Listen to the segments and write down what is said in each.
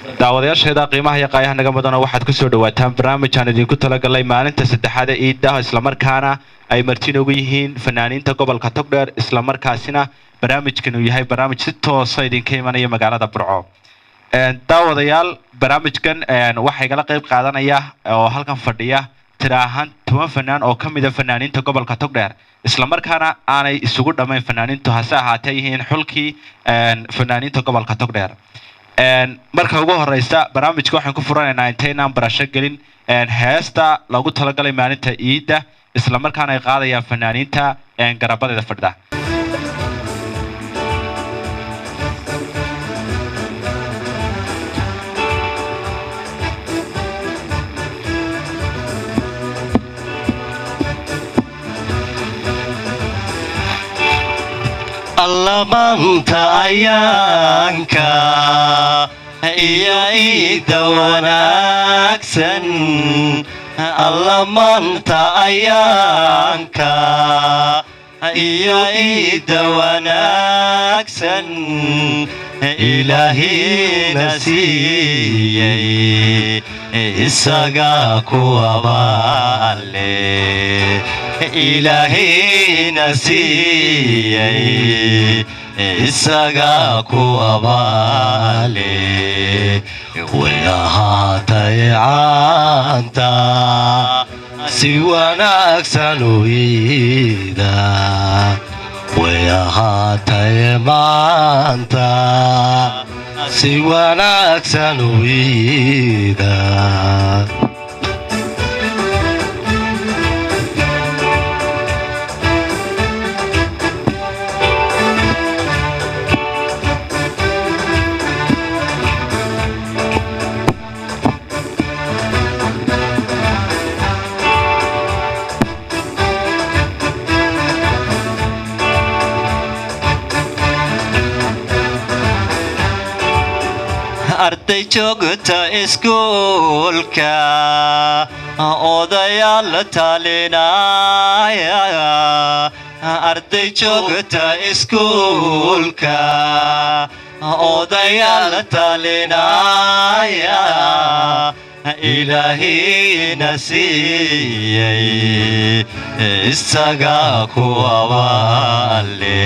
daawadayaasheeda qiimaha iyo qaayaha naga mudana waxaad kusoo dhawaataan barnaamij aan idinku talagalay maalinta saddexaad ee ciidda islamarkaana ay marti noogu yihiin fanaaniinta gobolka togdheer islamarkaasina barnaamijkan uu yahay barnaamij si toosa idinka imanaya magaalada burco daawadayaal barnaamijkan waxaa igala qayb qaadanaya oo halkan fadhiya tira ahaan toban fanaan oo ka mida fanaaniinta gobolka togdheer islamarkaana aanay isugu dhammayn fanaaniintu hase ahaatee yihiin xulkii fanaaniinta gobolka togdheer marka ugu horeysa barnaamijka waxaan ku furanaynaa intaynaan barasho gelin heesta loogu talagalay maalinta ciidda islamarkaana ay qaadayaan fanaaniinta garabadeeda fadhida allamaanta ayaanka iyo iida wanaagsan allamaanta ayaanka iyo iida wanaagsan ilaahina siiyey isaga kuwabaale ilaahina siiyey isaga kuwabaale way ahaatay caanta si wanaagsan u iida way ahaatay maanta si wanaagsan u iida arday joogta iskuulka odayaal talinaya arday joogta iskuulka odayaal talinaya ilaahina siiyey isaga kuwabaale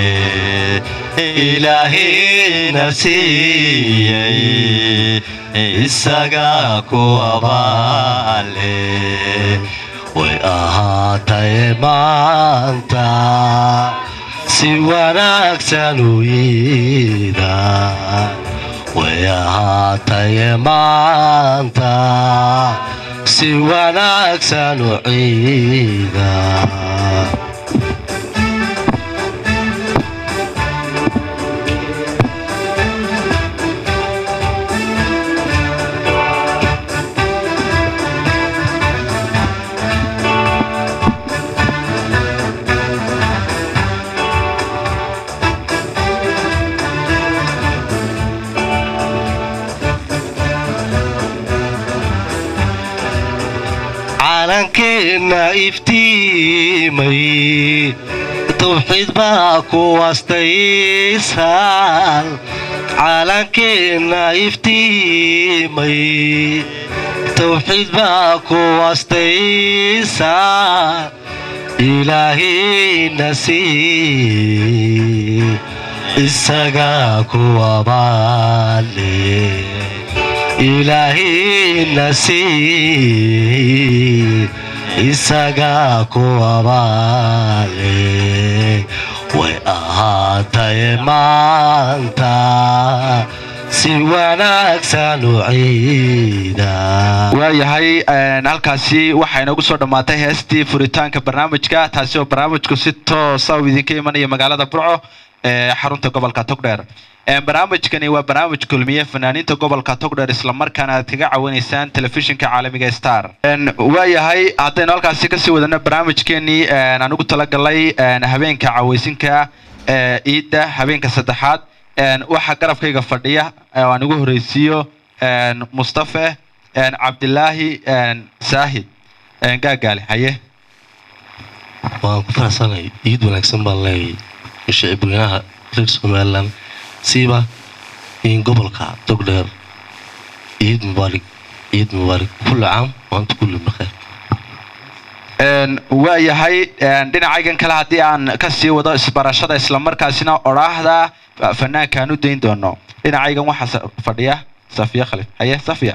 ilaahina siiyey isaga kuwabaale way ahaatay maanta si wanaagsan u iida way ahaatay maanta si wanaagsan u ciida calankeenna iftiimay tawxiid baa ku wastaysaan calankeenna iftiimay tawxiid baa ku wastaysaan ilaahina sii isaga kuwabaale ilaahina sii isaga kuwabaale way ahaatay maanta si wanaagsan u ciida waayahay halkaasi waxaa inoogu soo dhammaatay heestii furitaanka barnaamijka taasi oo barnaamijku si toosa uu idinka imanaya magaalada burco ee xarunta gobolka togdheer barnaamijkani waa barnaamij kulmiye fanaaniinta gobolka togdheer islamarkaana aad kaga cawinaysaan telefishinka caalamiga star waayahay haddaynu halkaasi kasii wadano barnaamijkeenii aan ugu talagalay habeenka caweysinka ciidda habeenka saddexaad waxaa garabkayga fadhiya oo aan ugu horeysiiyo mustafe cabdilaahi saahid gaagaale haye waan ku faraxsanay iid wanaagsan baan leeyahay shicibweynaha reer somalilan siiba in gobolka togdheer ciid mubaarig ciid mubaarig kulli caam waanta kulli bakheer waayahay dhinacaygan kale haddii aan kasii wado isbarashada islamarkaasina odhaahda fanaankaan u dayn doono dhinacaygan waxaa fadhiya safiya khalif haye safiya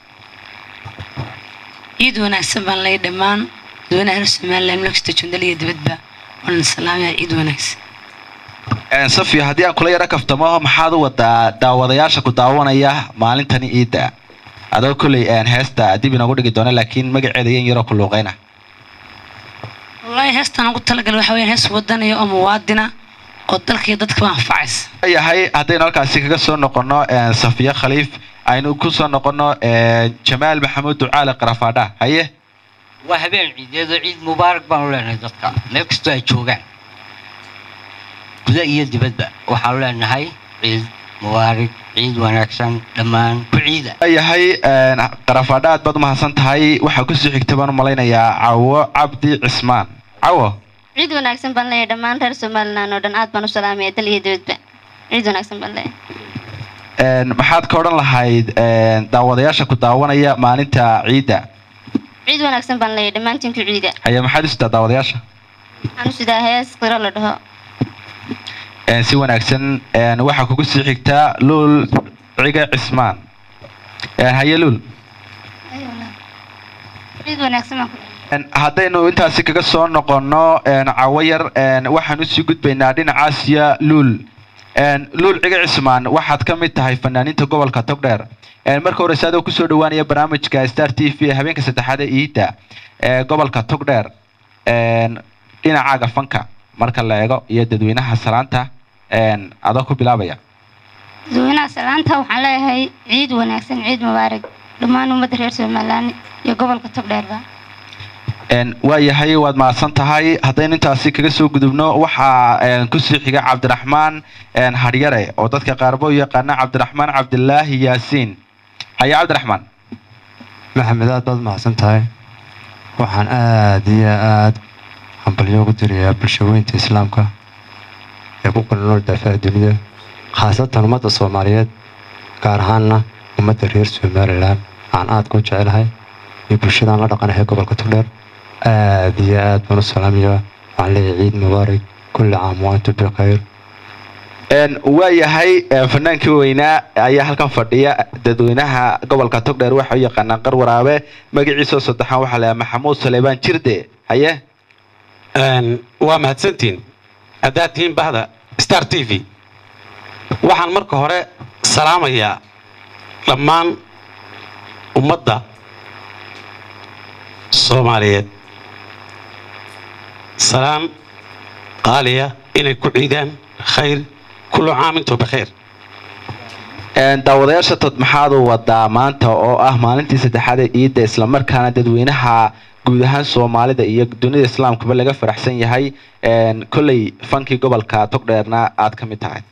ciid wanaagsan baan lay dhammaan dadweynaha reer somaliland meelkasta jundal iyo dibadba waan salaamaya ciid wanaagsan safiya haddii aan kula yaro kaftamo maxaad u wadaa daawadayaasha ku daawanaya maalintani ciidda adoo kolley heesta dib inoogu dhigi doona laakiin magaceeda yan yaroo ku luuqeyna wallaahi heestaan ugu talagalay waxa weyaan hees wadaniya oo muwaadina oo dalka iyo dadkaba anfacaysa yahay haddaynu halkaasi kaga soo noqono safiya khaliif aynu ku soo noqono jamaal maxamuud ducaale qarafaadha haye waa habeen ciideedo ciid mubaarak baanu leenahay dadka meel kastoo ay joogaan guda iyo dibadba waxaanu leenahay ciid mubaarak ciid wanaagsan dhammaan ku ciida yahay qarafaadha aad baad umahadsan tahay waxaa kusoo xigta baan u malaynayaa cawo cabdi cismaan cawo ciid wanaagsan baan leeyahay dhammaan reer somaliland oo dhan aad baan u salaamaya dal iyo dibadba ciid wanaagsan baan leeyahay maxaad ka odhan lahayd daawadayaasha ku daawanaya maalinta ciidda ciid wanaagsan baan leeyahay dhammaantiin ku ciida haye maxaad u sitaa daawadayaasha waxaan u sidaa hees qiro la dhaho si wanaagsan waxaa kugu sii xigtaa luul ciga cismaan haye luul ciid wanaagsan baan ku haddaynu intaasi kaga soo noqono cawo yar waxaan usii gudbaynaa dhinacaasiya luul luul ciga cismaan waxaad ka mid tahay fanaaniinta gobolka togdheer marka horeyse adoo kusoo dhawaanaya barnaamijka star t v habeenka saddexaad ee iidda ee gobolka togdheer dhinacaaga fanka marka la eego iyo dadweynaha salaanta adoo ku bilaabaya dadweynaha salaanta waxaan leeyahay ciid wanaagsan ciid mubaarak dhammaan ummadda reer somaliland iyo gobolka togdheerba waayahay waad mahadsan tahay haddaynu intaasi kaga soo gudubno waxaa kusii xiga cabdiraxmaan hadhyare oo dadka qaarba u yaqaana cabdiraxmaan cabdilaahi yaasiin haye cabdiraxmaan maxamed aad baad mahadsan tahay waxaan aad iyo aad hambalyo ugu dirayaa bulshaweynta islaamka ee ku kala nool daafaha dunida khaasatan ummadda soomaaliyeed gaar ahaanna ummadda reer somalilan aan aadka u jecelahay iyo bulshadaan la dhaqanahay gobolka togdheer aad iyo aad baan u salaamaya waxaan leeyahay ciid mubaarak kulli caam waantu bikhayr waayahay fanaankii weynaa ayaa halkan fadhiya dadweynaha gobolka togdheer waxa u yaqaanaan qar waraabe magaciisoo saddexaan waxaa lahaa maxamuud saleebaan jirde haye waa mahadsantiin haddaad tihiin bahda star t v waxaan marka hore salaamayaa dhammaan ummadda soomaaliyeed salaan qaaliya inay ku ciidaan khayr kullu caam intuu bikhayr daawadayaasha tod maxaad u wadaa maanta oo ah maalintii saddexaad ee ciidda islamarkaana dadweynaha guud ahaan soomaalida iyo dunida islaamkaba laga faraxsan yahay kolley fankii gobolka togdheerna aad ka mid tahay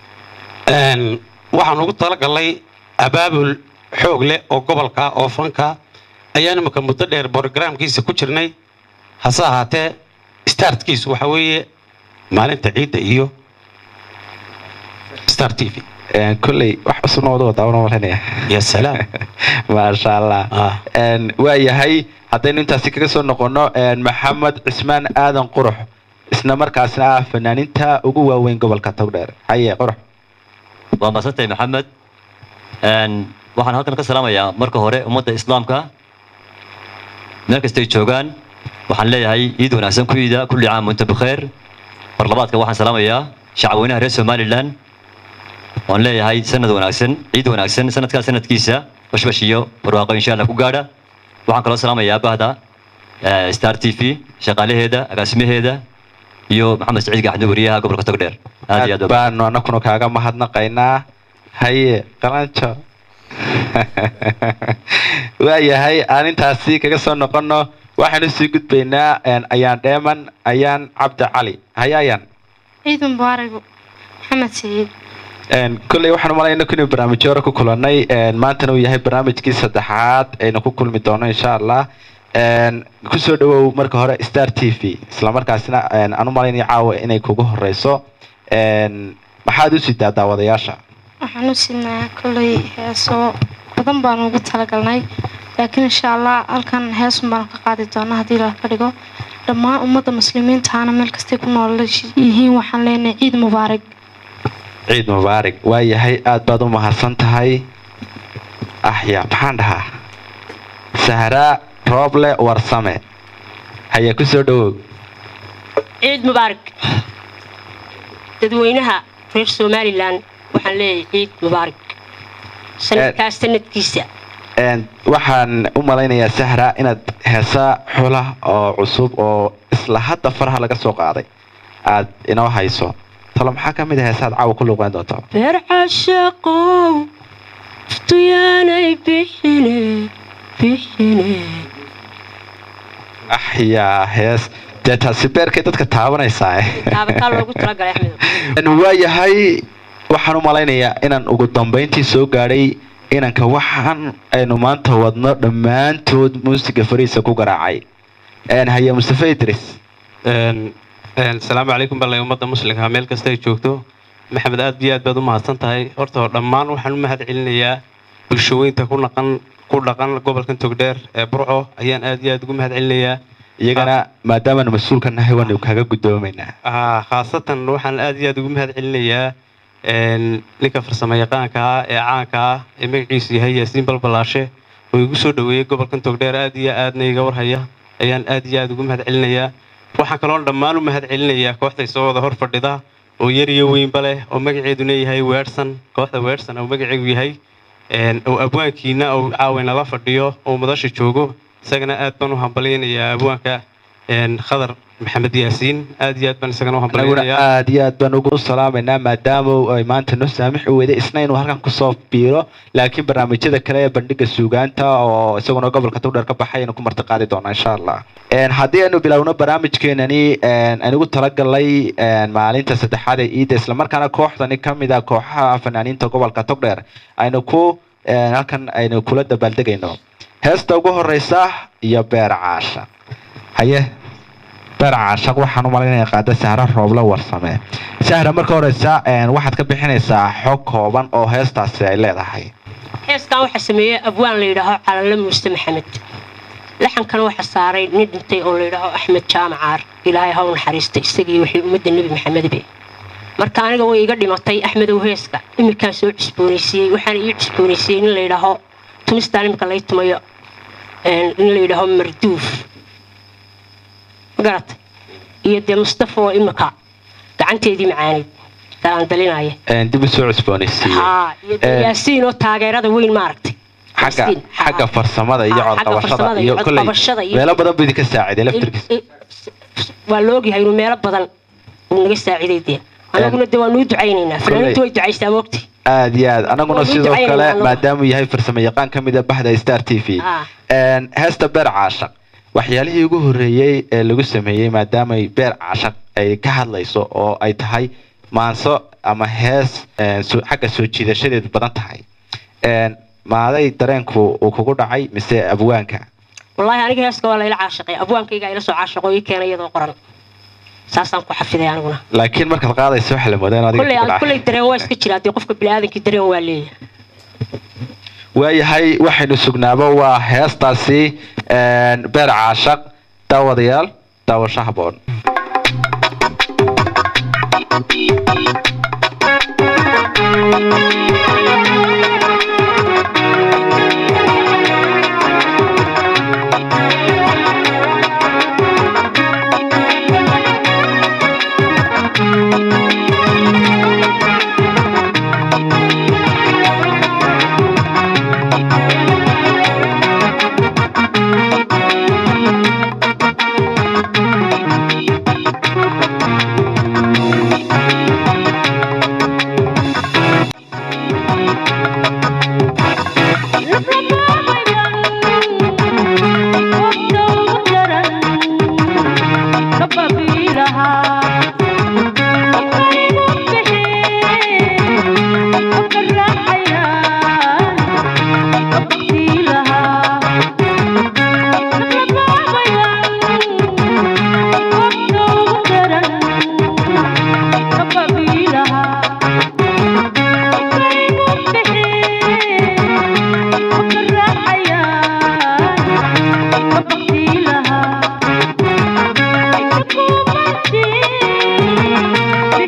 waxaan ugu talagalnay abaabul xoog leh oo gobolka oo fanka ayaan imika muddo dheer brogramkiisa ku jirnay hase ahaatee startkiisu waxa weeye maalinta ciidda iyo star t v kolley wax cusubna wada wadaa una malanaya ya salaam maasha allah Ah. waa yahay haddaynu intaasi kaga soo noqono maxamed cismaan aadan qurux isla markaasna ah fanaaninta ugu waaweyn gobolka togdheer haye qurux waa mahadsantahay maxamed Een, waxaan halkan ka salaamayaa marka hore ummadda islaamka meel kastay joogaan waxaan leeyahay ciid wanaagsan ku ciida kulli caam wanta bikheer mar labaadka waxaan salaamayaa shacabweynaha reer somalilan waan leeyahay sanad wanaagsan ciid wanaagsan sanadkaa sanadkiisa bashbash iyo barwaaqo insha allah ku gaadha waxaan kaloo salaamayaa bahda eh, star t v shaqaalaheeda agaasimaheeda iyo maxamed saciid gaxdi wariyaha gobolka togdheer aad iyo aad aad baa- baanu anakuna kaaga mahadnaqaynaa haye qalanjo waa yahay aan intaasi kaga soo noqono waxaanu sii gudbaynaa ayaan dheeman ayaan cabdi cali haye ayaan ciid mubaarak maxamed saciid kolley waxaan umalaynaa inuu barnaamijyo hore ku kulannay maantana uu yahay barnaamijkii saddexaad aynu ku kulmi doono insha allah kusoo dhawow marka hore star t v islamarkaasina aan u malaynaya caawa inay kugu horeyso maxaad u sidaa daawadayaasha waxaan u siinaa kolay heeso badan baanu ugu talagalnay laakiin insha allah halkan heesun baanu ka qaadi doonaa haddii la ka dhigo dhammaan ummadda muslimiintaana meel kastay ku nool yihiin waxaan leenahay ciid mubaarak ciid mubaarig waa yahay aad baad u mahadsan tahay axya maxaan dhahaa sahraa rooble warsame haya ku soo dhowow ciid mubaarak dadweynaha reer somalilan waxaan leeyahay ciid mubaarak sanadkaas sanadkiisa Een, waxaan u malaynayaa sahra inaad heesa xula oo cusub oo isla hadda faraha laga soo qaaday aad inoo hayso talo maxaa ka mid a heesaad caawa ku luuqeyn doonto beer cashaqow iftuyaanay bixine bixine axyaa hees dee taasi beerkay dadka taabanaysaa taabataa loogu talagalay axmed waayahay waxaan u malaynayaa inaan ugu dambayntii soo gaadhay inanka waxaan aynu maanta wadno dhammaantood muusiga fariisa ku garaacay Een, haye mustafa idris asalaamu calaykum balay ummadda muslimka meel kasta ay joogto maxamed aad iyo aad baad u mahadsan tahay horta dhammaan waxaan u mahad celinayaa bulshaweynta ku dhaqan ku dhaqan gobolkan togdheer ee burco ayaan aad iyo aad ugu mahad celinayaa iyagana maadaamaanu mas-uulka nahay waanu kaga guddoomaynaa Ah, khaasatan waxaan aad iyo aad ugu mahad celinayaa een, ninka farsamo yaqaanka ah ee caanka ah ee magaciisu yahay yaasiin balbalaashe oo igu soo dhoweeyey gobolkan togdheer aad iyo aadna iga warhaya ayaan aad iyo aad ugu mahad celinayaa waxaan kaloo dhammaan u mahad celinayaa kooxda isoo wada hor fadhida oo yar iyo weynba leh oo magaceeduna yahay weersan kooxda weersan oo magaceegu yahay een, oo abwaankiina oo caawina la fadhiyo oo madasha joogo isagana aad baan u hambalyaynayaa abwaanka een, khadar maxamed yaasiin aad iyo aad baan isagana u anaguna hambalyaynayaa aad iyo aad baan ugu salaamaynaa maadaama ay maanta noo saamixi weyday isna inuu halkan kusoo biiro laakiin barnaamijyada kale ee bandhiga suugaanta oo isaguna gobolka togdheer ka baxay aynu ku martiqaadi doonaa insha allah Een, haddii aynu bilowno barnaamijkeenani een, aan ugu talagalay een, maalinta saddexaad ee ciidda islamarkaana kooxdani ka mid ah kooxaha fanaaniinta gobolka togdheer aynu ku een, halkan aynu kula dabaaldegayno heesta ugu horeysa iyo beer caasha haye beer caashaq waxaan u malaynaya qaada sahra roobla warsame sahra marka horeysa een, waxaad ka bixinaysaa xog kooban oo heestaasi ay leedahay heeskan waxaa sameeyey abwaan la yidhaaho calanle muuse maxamed laxankan waxaa saaray nin dhintay oo la yidhaaho axmed jaamacaar ilaahay haw naxariista isagii wixii ummadda nebi maxamedbe marka aniga way iga dhimatay axmedow heeska iminkaan soo cusboonaysiiyey waxaana ii cusboonaysiiyey nin la yidhaaho tumistaan iminka lay tumayo een, nin la yidhaaho marduuf magarata iyo dee mustafa oo imika gacanteedii macaaneyd dalaan dalinaya Een, dib u soo cusboonaysiiye haa iyo dee Een, yaasiin oo taageerada weyn maaragtay xagga Yaasiin, haa. xagga farsamada iyo Haa, xagga codqabashada farsamada iyo iyo kolley codqabashada iyo- meelo badan buu idinka saaciday laftirkiisa I- i- waa la ogyahay inuu meelo badan uu naga saaciday dee anaguna dee waanuu ducaynaynaa fanaaniintu way ducaysaa moogtay aad iyo aad anaguna Waa sidoo ducaynayna kale anagu. maadaamuu yahay farsamo yaqaan ka mid a baxda star t v Ah. Een, heesta beer caashaq waxyaalihii ugu horreeyey ee lagu sameeyey maadaamay beer caashaq ay ka hadlayso oo ay tahay maanso ama hees een, soo- xagga soo jiidashadeedu badan tahay Een, maaday dareenku uu kugu dhacay mise abwaanka wallaahi aniga heeska waa layla caashaqay abwaankayga ila soo caashaqo ii keenay iyadoo qoran saasaan ku xafiday aniguna laakiin markaad qaadayso waxa la moodaa in adiga kulley kugu aan dhacay. kulley dareen waa iska jiraa dee qofka biniaadankii dareen waa leeyahay waayahay waxaynu sugnaaba waa heestaasi een, beer caashaq daawadayaal daawasho haboon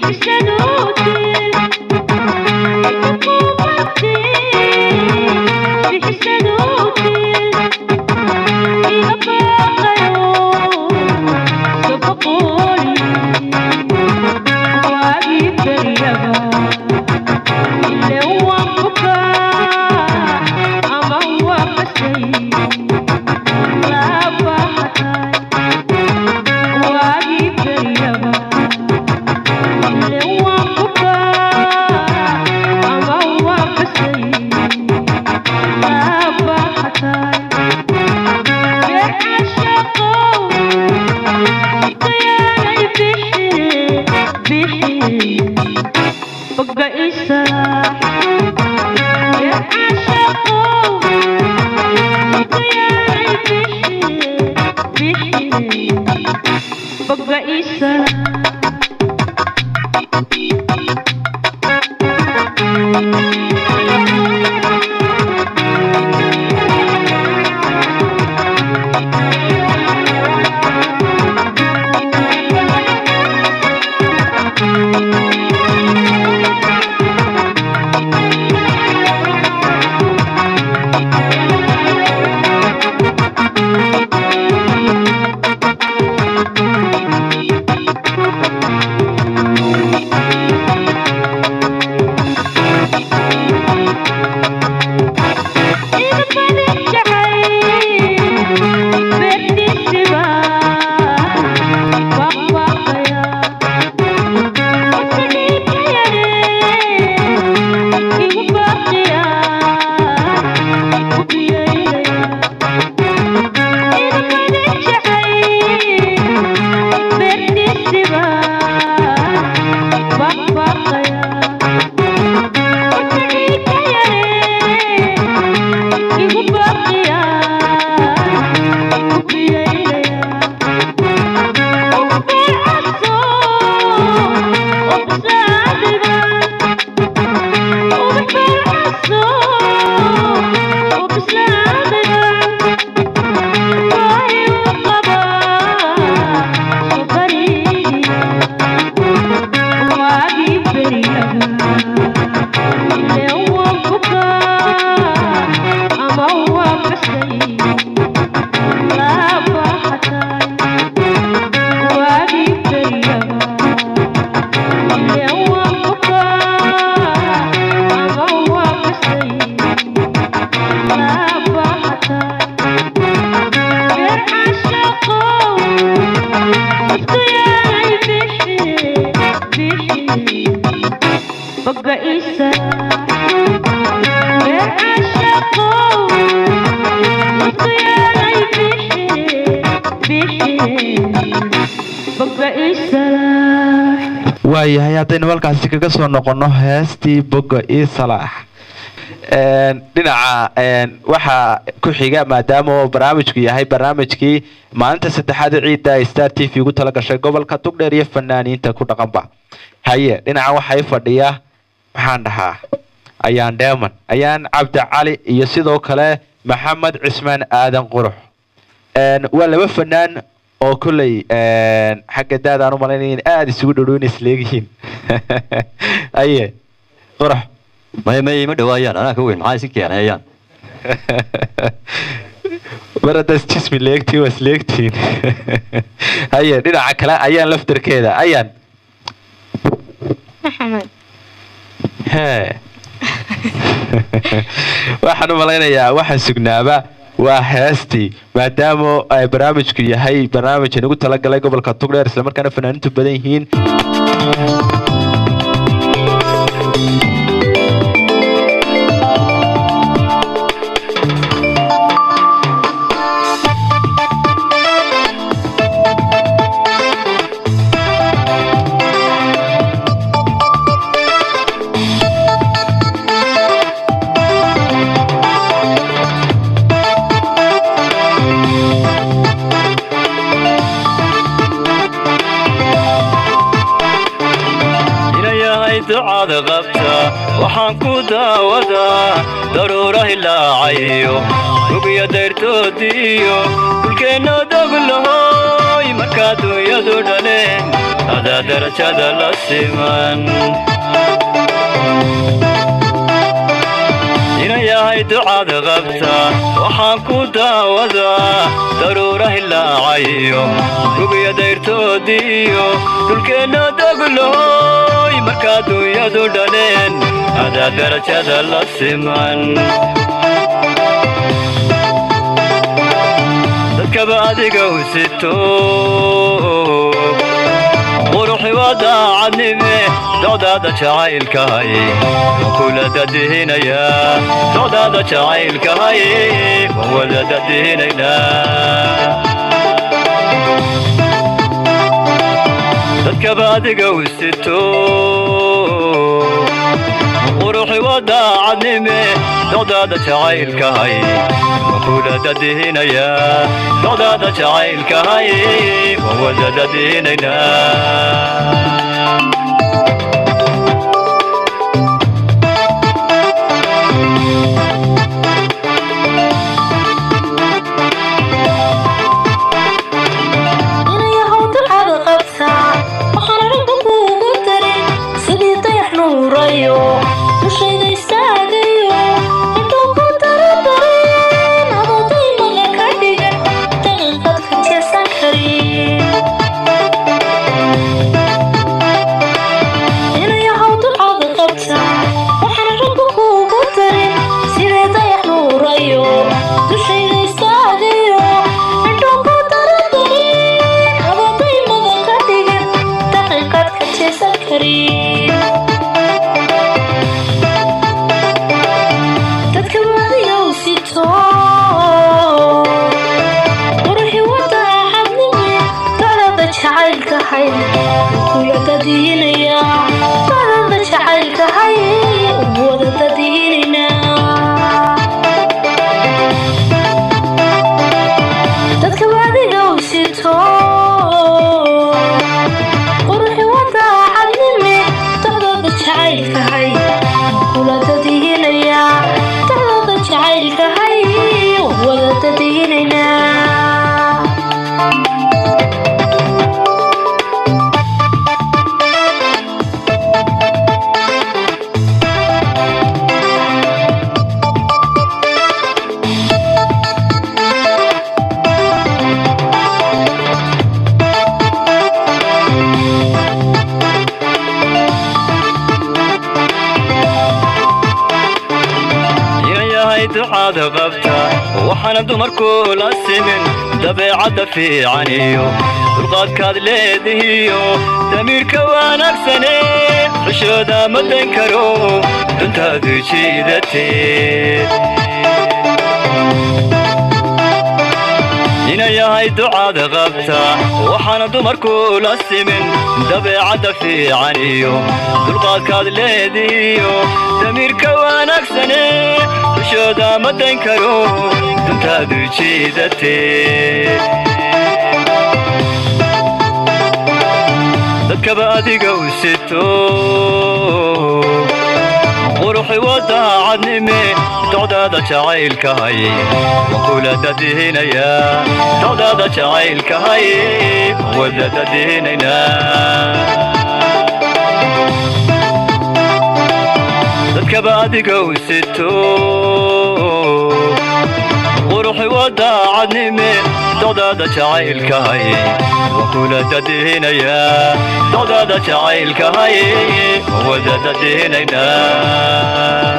waayahay haddaynu halkaasi kaga soo noqonno heestii boga io salaax dhinaca waxaa ku xiga maadaama oo barnaamijku yahay barnaamijkii maalinta saddexaad ciidda star t v ugu tala gashay gobolka tugdheer iyo fanaaniinta ku dhaqanba haye dhinaca waxay fadhiya maxaan dhahaa ayaan dheeman ayaan cabdi cali iyo sidoo kale maxamed cismaan aadan qurux waa laba fanaan oo kolley xagga daadaan u malaynaya in aada isugu dhowdhow in isleegyihiin aye qurax may may ima dhawaayaan anaa ka weyn maxaa isi keenayaan mar haddaas jismi leegtiin waa isleegtiin haye dhinaca kale ayaan laftarkeeda ayaan maxamed hee waxaan u malaynayaa waxaan sugnaaba waa heestii maadaama ay barnaamijku yahay barnaamij aan ugu talagalay gobolka tugdheer islamarkaana fanaaniintu badan yihiin ducada qabta waxaan ku daawadaa daruura hilaacayo ugiya dayrtoodiiyo dhulkeenna doglahoy markaa dunyadu dhaleen adaa darajada la siman inan yahay ducaad qabta waxaan ku daawadaa daruura hilaacayo rugiya dayrtoodiiyo dhulkeenna dogloy markaa dunyadu dhaleen adaa darajada la siman dadkaba adiga u sito quruxi waa daacadnime docdaada jacaylkahay waan kula dadihinayaa docdaada jacaylkahay waan wada dadihinaynaa dadkaba adiga u sito quruxi waa daacadnime docdaada jacaylkahay waan kula dadihinayaa docdaada jacaylkahay waan wada dadihinaynaa inayahow dulcada qabtaa waxaan ragga kuugu darin sidii dayax nuurayo dushayda istaagayo intuu ku daradarin adoo daymaga ka dhigan daqiiqad ka jeesan karin inayahow dulcada qabtaa waxaan ragga kuugu darin sidii dayax nuurayo dushayda istaagayo intuu ku daradarin adoo daymaga ka dhigan daqiiqad ka jeesan karin dadka waadiga u sito quruxi wada axadnime dacdada jacaylkahay kula dadiinaya dacdada jacaylkahay wada dadiinayna dadka waadiga u sito quruxi wada axadnime dacdada jacaylkahay kula dadiinaya dacdada jacaylkahay wada dadiinayna inan yahay ducaada qabta waxaana dumarku la simin dabeecadda fiican iyo dulqaadkaad leedihiyo damiirka wanaagsane xishooda ma dayn karo duntaadu jiidateed inan yahay ducaada qabta waxaana dumarku la simin dabeecadda fiican iyo dulqaadkaad leedihiyo damiirka wanaagsane xishooda ma dayn karo duntaadu jiidateed dadkaba adiga u sito quruxi waa daacadnime docdaada jacaylkahay waan kula dadihinayaa docdaada jacaylkahay waan wada dadihinaynaa dadkaba adiga u sito quruxi waa daacadnime docdaada jacaylkahay waan kula dadihinayaa docdaada jacaylkahay waan wada dadihinaynaa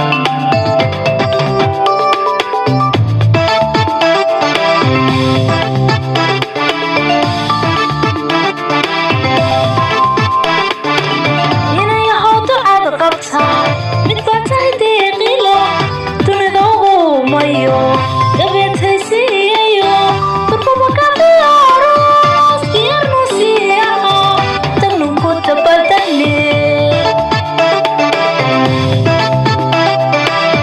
inayahow ducada qabtaa mid baa tahay deeqilo dunida uumayo dabeetaysiiyayo durkuba ka ciyaaro siyarnu siiyaha dagnunku dabadane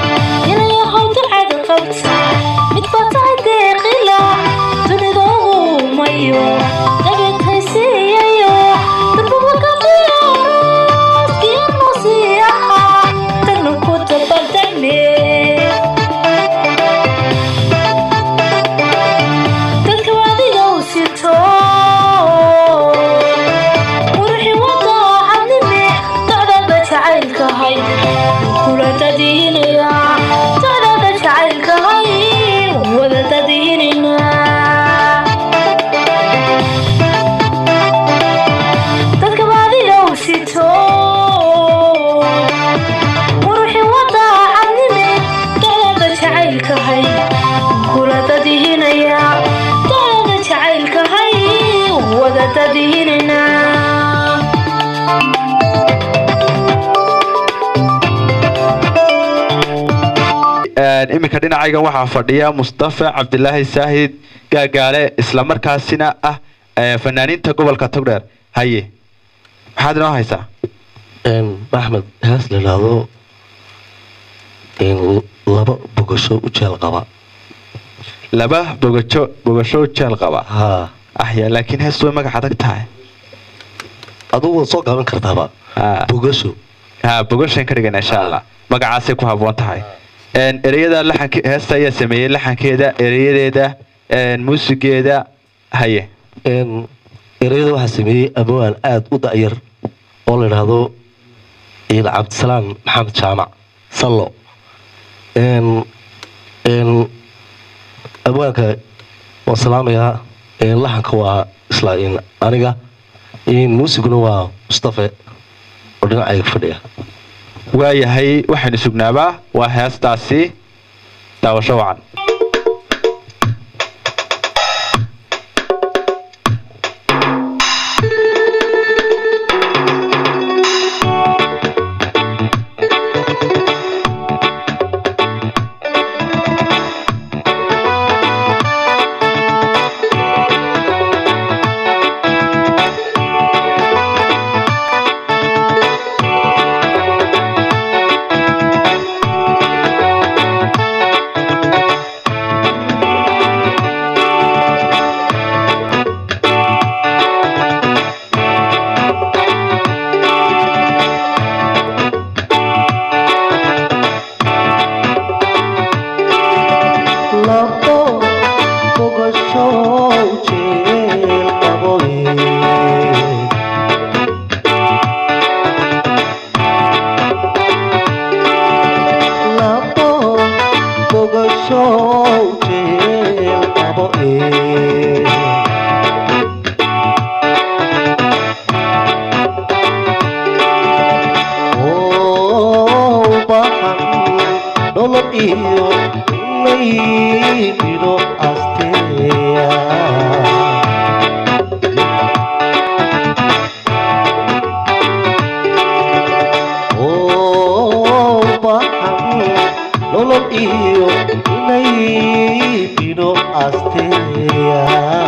iminka dhinacaygan waxaa fadhiya mustafa cabdilaahi saahid gaagaale islamarkaasina ah ee, fanaaniinta gobolka togdheer haye maxaad inoo haysaa axmed hees la idhaahdo laba bogasho u jeel qaba laba bogajo bogasho jeel qaba ha ahya laakiin heestu way magac adag tahay adugu waad soo gaban kartaaba bogasho ha bogashan ka dhigana insha allah magacaasay ku habboon tahay Een, ereyada laxanke heesta ayaa sameeyey laxankeeda ereyadeeda een, muusigeeda haye ereyada waxaa sameeyey abawaan aada u da'yar oo la idhaahdo ciid cabdisalaan maxamed jaamac sallo n n abwaanka waan salaamayaa n laxanka waa isla in aniga n muusiguna waa mustafe oo dhinacayga fadhiya waayahay waxaynu sugnaabaa waa heestaasi daawasho wacan labo bogasho jeel qabowe labo bogasho jeel qabowe oo baxan nolol iyo maydido asteya oo baxan nolol iyo maydido asteya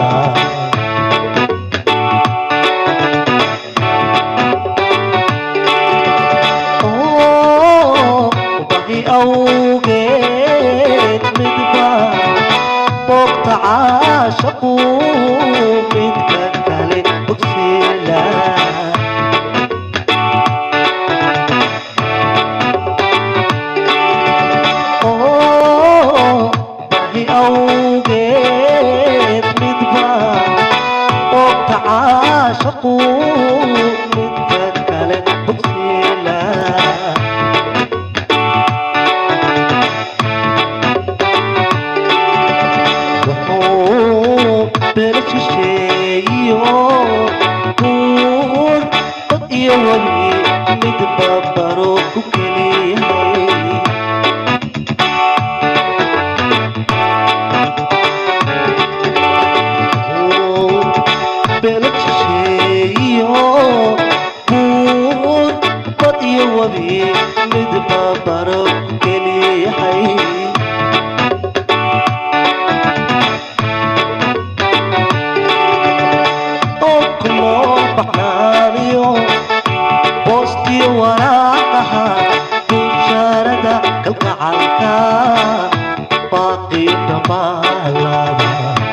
oo bahi awgeed midba boobta caashaqu midka kale bogsiila oo bahi awgeed midba boobta caashaqu midka kale bogsiila wuxuu beela shisheeyo buur dad iyo weli midba baro ku keliyahay beela shisheeyo buur dad iyo weli midba baro ku keliyahay oo ku nool baxnaaniyo boostiyo waraaqaha bushaarada kalgacalka baaqi dhamaalada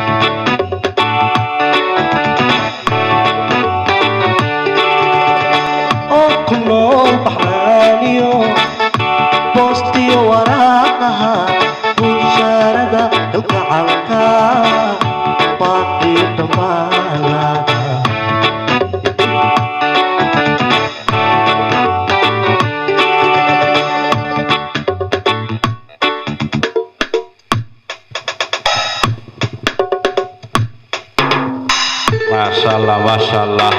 oo ku nool baxnaaniyo boostiyo waraaqaha bushaarada kalgacalka baaqi dhamaalada maasha allah maasha allah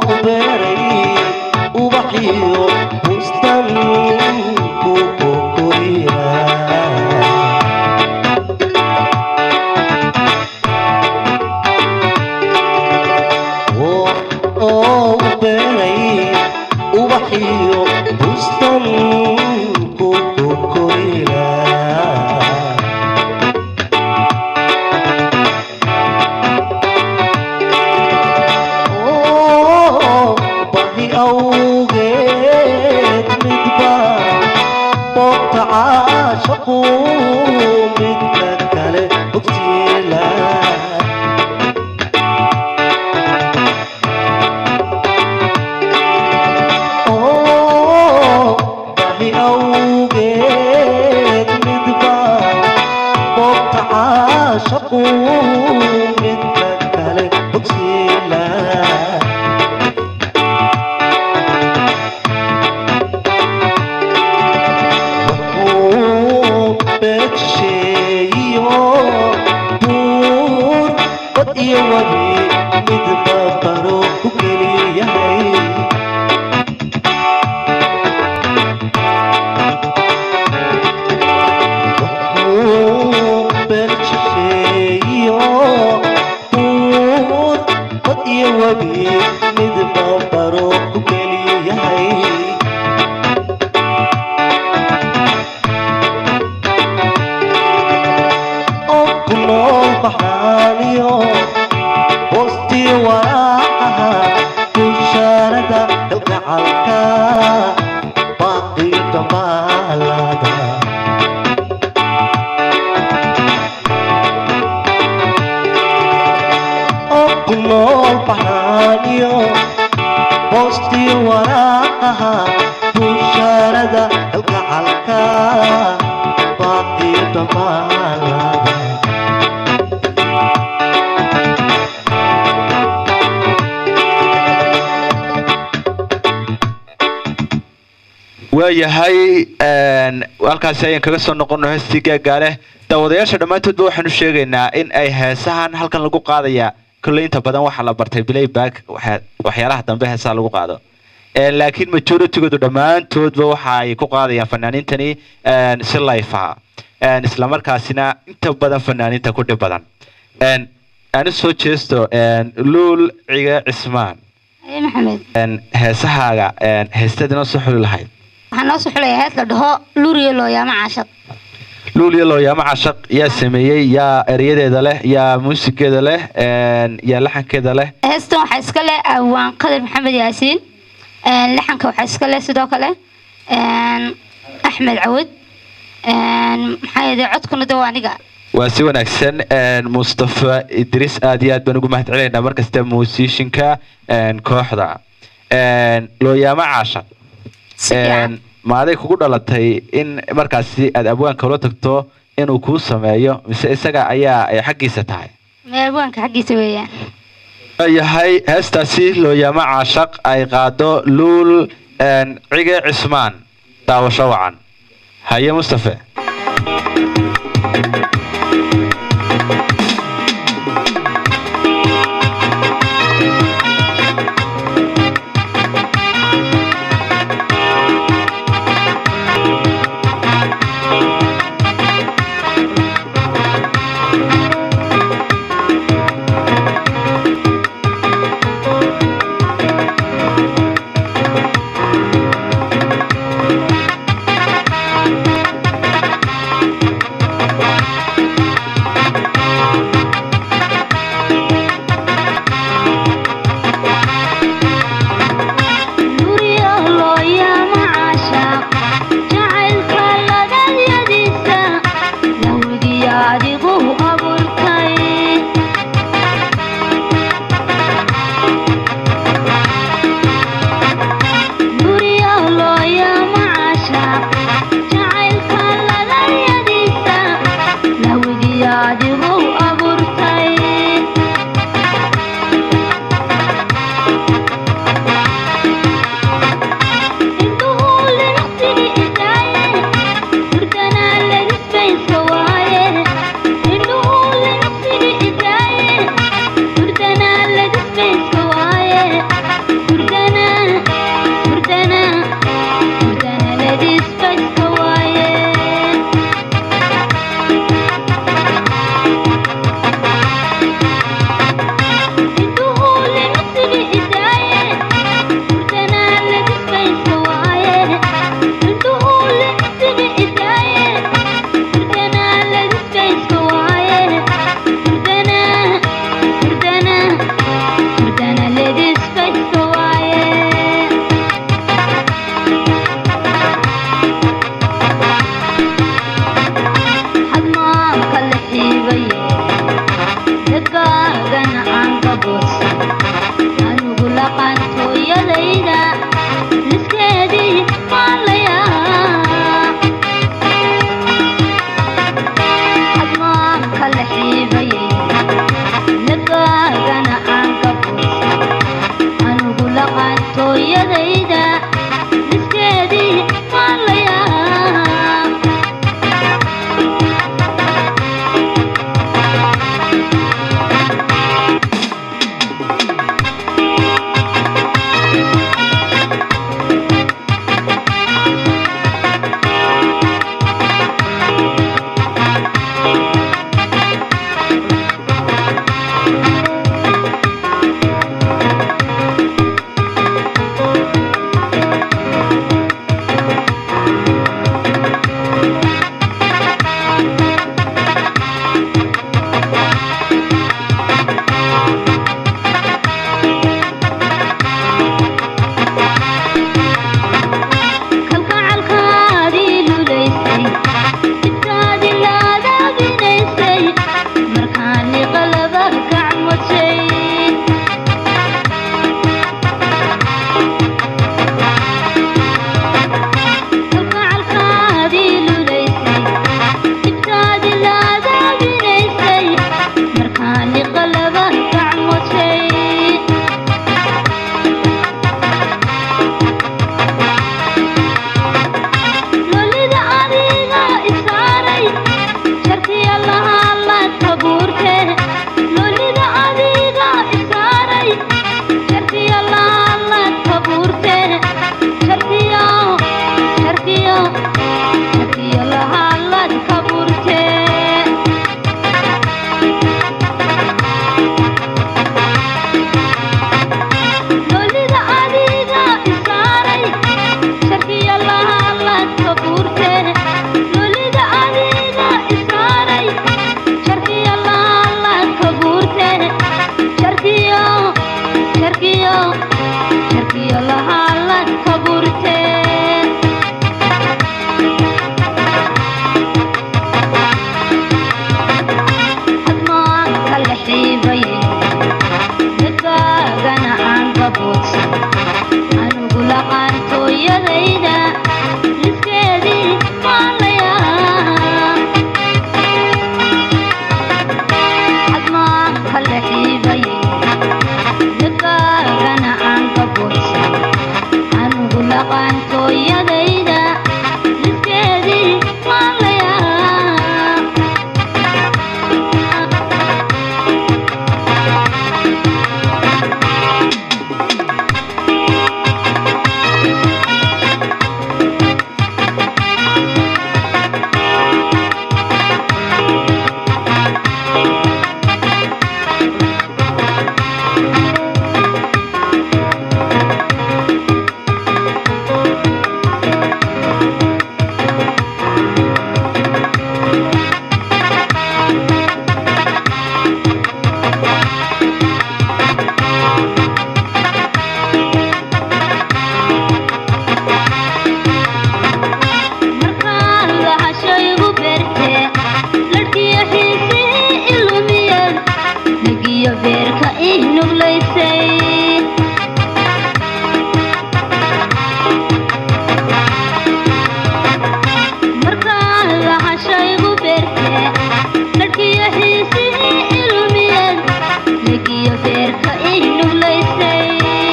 beeray ubaxiyo bustan ku kokoriya oo beeray ubaxiyo bustan ku kokoriya bahi awgeed midba boobta caashaqu midka kale bogtiila bahi awgeed midba boobta caashaqu midka kale bogtiila beegsheeyo buur bad iyo wabi midba baro ku keliyahay beegsheeyo buur bad iyo wabi midba baro ku keliyahay kunool baxaaniyo boostii waraacaha bushaarada kalgacalka baaqii dhamaalada kunool baxaaniyo boostii waraacaha bushaarada kalgacalka baaqii dhamaalada waayahay een, halkaasi ayaan kaga soo noqono heestii gaagaaleh daawadayaasha dhammaantoodba waxaanu sheegaynaa in ay heesahan halkan lagu qaadaya kolley inta badan waxaa la bartay playback waxa- waxyaalaha dambe heesaha lagu qaado Een, laakiin majoritygoodu dhammaantoodba waxa ay ku qaadayaan fanaaniintani een, si life ah Een, islamarkaasina inta badan fanaaniinta ku dhib badan Een, ani soo jeesto een, luul cige cismaan Aye maxamed Een, heesahaaga een, heestaad inoo soo xuli lahayd waxaan noo soo xulayaa hees la dhaho luuriyo looyaamo caashaq luuliya looyaamo cashaq yaa sameeyey yaa erayadeeda leh yaa muusigeeda leh een, yaa laxankeeda leh heestan waxaa iska leh awaan qadir maxamed yaasiin Een, laxanka waxaa iska leh sidoo kale een, axmed cawad Een, maxaa yeelay codkuna de waa aniga waa si wanaagsan een, mustafa idris aad iyo aad baan ugu mahadcelinaynaa markasta muusishinka een, kooxda Een, looyaamo cashaq Een, ma aday kugu dhalatay in markaasi aad abwaanka ula tagto inuu kuu sameeyo mise isaga ayaa ay xaggiisa tahay meelwaanka xaggiisa weeyaan yahay heestaasi looyaamo caashaq ay qaado luul een, cige cismaan daawasho wacan haye mustafe Thank gacantooyadayda liskeedii maalayaa admaan kala xiibayay lagaagana aan ka buusa anugu laqaantooyadayda liskeedii maalayaa kalgacalkaadii lulaysay jibtaadii laadaabinaysay markaani qalaba gacmodsay kalgacalkaadii lulaysay jibtaadii laadaabinaysay markaani qalaba gacmodsay lolida adiga isaaray jarkiya lahaalaad kabuurte lolida adiga isaaray jarkiya lahaalaad kabuurte jarkiyo jarkiyo jarkiyo lahaalaad kabuurte lolida adiga isaaray jarkiya lahaalaad kabuurte lolida adiga isaaray jarkiya lahaalaad kabuurte jarkiyo jarkiyo jarkiyo lahaalaad kabuurte admaan kala xiibayay dadkaagana aan ka buudsan anugu laqaantooyadayda liskeedii maalayaa admaan kala xiibayay dadkaagana aan ka buudsan anugu laqaantooyadayda liskeedii maalayaa markaan lahashaygu beerte ladhkiyo xiisihii ilumiyeen negiyo beerka ii nuglaysay markaan lahashaygu beerte ladhkiyo xiisihii ilumiyeen negiyo beerka ii nuglaysay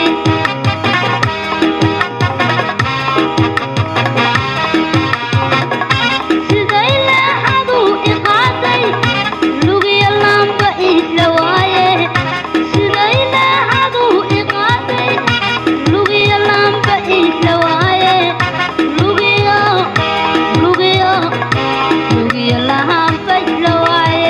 siday leexadu iqaaday lugiyo laamba isla waaye siday leexadu iqaaday lugiyo laamba isla waaye lugiyo lugiyo lugiyo lahaamba isla waaye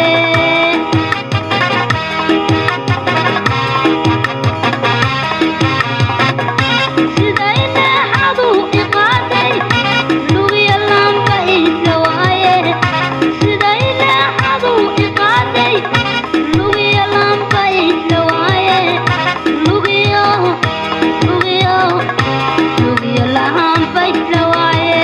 siday leexadu iqaaday lugiyo laamba isla waaye siday leexadu iqaaday lugiyo laamba isla waaye lugiyo lugiyo lugiyo lahaamba isla waaye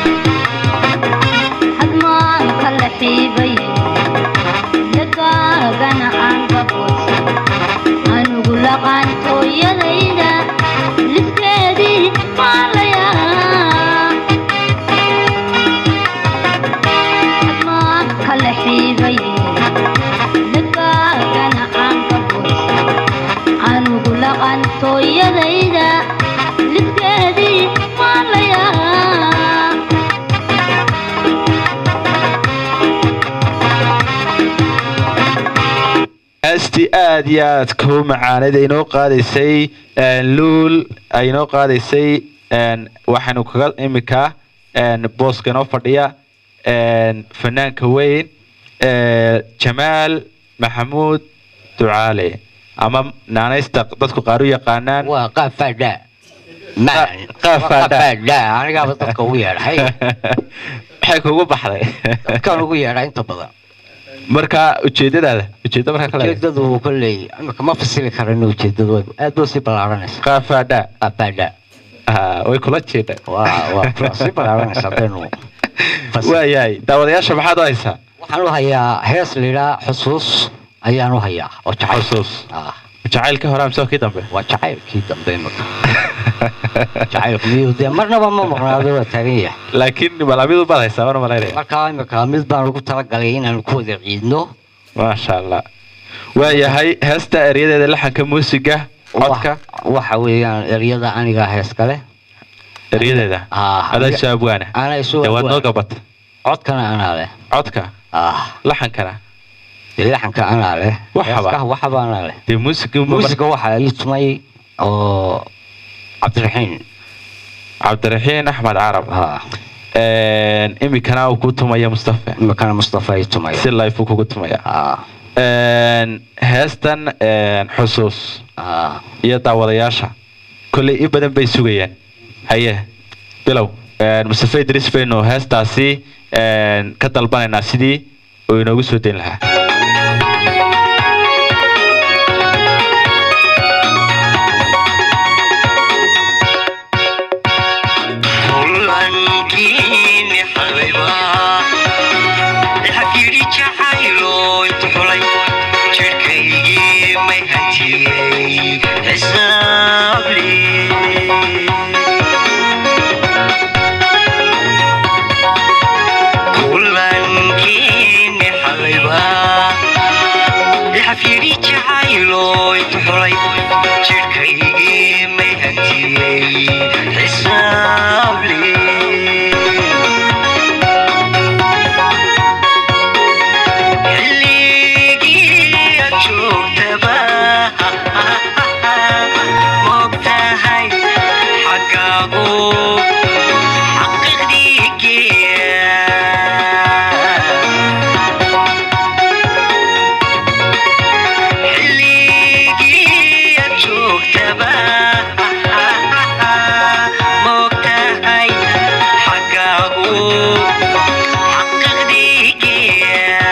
hadmaan kala xiibayay lidkaagana aan gaboodsan anugu laqaantooyadayda lidkeedii maalayaa admaa kala xiibaye lidkaagana aan gaboodsan anugu laqaantooyadayda lidkeedii maalayaa heestii aad iyo aad kuu macaanid ay inoo qaadaysay een, luul ay inoo qaadaysay een, waxaynu kaga imika een, booska inoo fadhiya een, fanaanka weyn ee, jamaal maxamuud ducaale ama naanaysta dadku qaar u yaqaanaan waa qaab faadhaa qaab faadhaa anigaaba dadka ugu yeedhay maxay kugu baxday dadkaan ugu yeedhaa inta badan marka ujeedadaada ujeedda markaa kale ujeedadu kolley imika ma fasili karin ujeedadu way- aad buu sii ballaaranaysa qaab faadhaa qaab faadhaa Ah, way kula jeedha waa waa kula- sii ballaaranaysa haddaynu waayahay daawadayaasha maxaad u haysaa waxaan u hayaa hees layidhaa xusuus ayaan u hayaa oo jacayl xusuus Ah, jacaylka hore amse kii dambe waa jacaylkii dambe imika jacaylku miyuu dee marnaba ma maqnaado waa taagan yahay laakiin malaamidu baad haysaa mana malaynaya markaa imika mid baan ugu talagalay inaanu ku wada ciidno maasha allah waayahay heesta eryadeeda laxanka muusiga codka waxa weeyaan eryada aniga hees kale eryadeeda Ah, adaa aniga- shaabwaana anaa isu dee waad noo abwaan. gabata codkana anaa leh codka ah laxankana dee laxanka anaa leh Waxaba. heeskaha waxaba anaa leh dee muusiga muusiga waxaa ii tumay oo cabdiraxiin cabdiraxiin axmed carab ah Een, imikana uu ku tumaya mustafa imikana mustafa ii tumay si life uu kugu tumaya ah Een, heestan een, xusuus ah iyo daawadayaasha kolley in badan bay sugayaan haye bilow Een, mustafa idris baynu heestaasi een, ka dalbanaynaa sidii uu inoogu soo dayn lahaa kulankiini xabiba xafyidhi jacaylo intu xulay jidhkaygii may hantiyey xisaabli kulankiini xabiba xafyidhi jacaylo intu xulay jidhkaygii may hantiyey xisaabli xilligii aad joogtaba mogtahay xaggaagu xaqiiqdii geeya xilligii aad joogtaba mogtahay xaggaagu xaqiiqdii geeya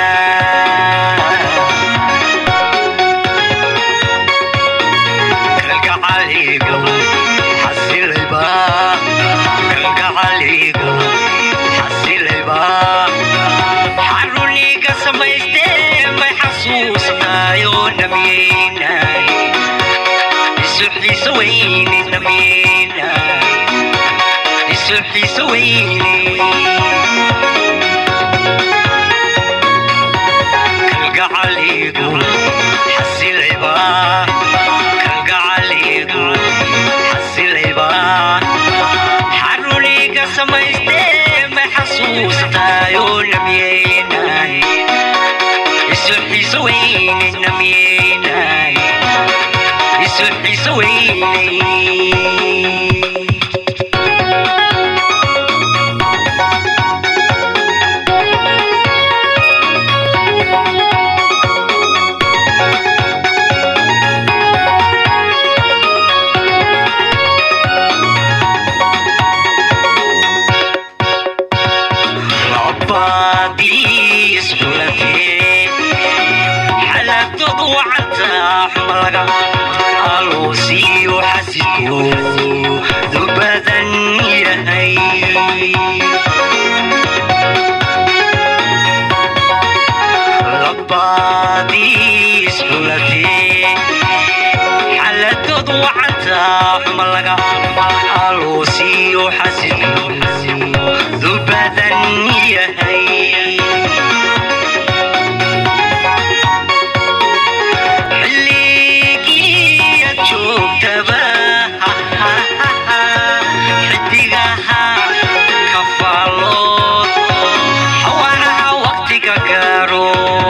kalgacaliga xasilayba kalgacaliga xasilayba xaruniga samaystee may xasuusnaayo namiyeynay isu xiiso weyne namiyeynay isu xiiso weyne kalgacaliga xasilayba kalgacaliga xasilayba xaruniga samaystee may xasuustaayo namiyeynay isu xiiso weyne namiyeynay isu xiiso weyne عبادي اسحلتي حلقت وعدت حملك الوسي وحسيتو ذبذا يهي لبادي dulatee xaladoodu wacantaa xuma laga aloosiyo xasidu dubadan yahay xilligii aad joogtaba xidigaha kafaalood xawaaraha waqtiga gaaro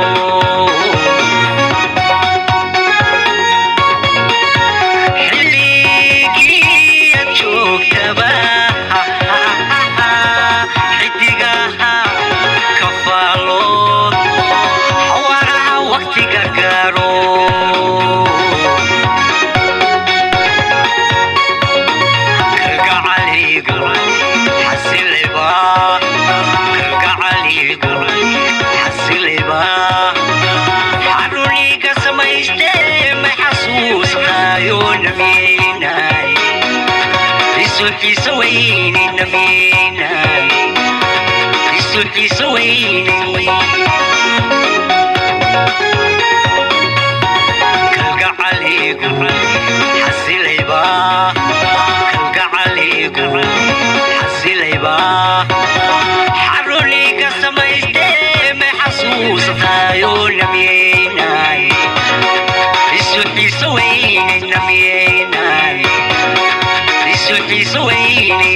xilligii aad joogtaba xidigaha kafaalood xawaaraha waqtiga gaaro kalgacaliga xasiliba kalgacaliga xasiliba xaruniga samayste ma xasuustaayo namiinay isuxiisa weyne namiinay isuxiisa weyne kalgacaliga xasiliba kalgacaliga xasiliba xaruniga samayste ma xasuustaayo namiinay isuxiisa weyne namiinay isuxiisa weyne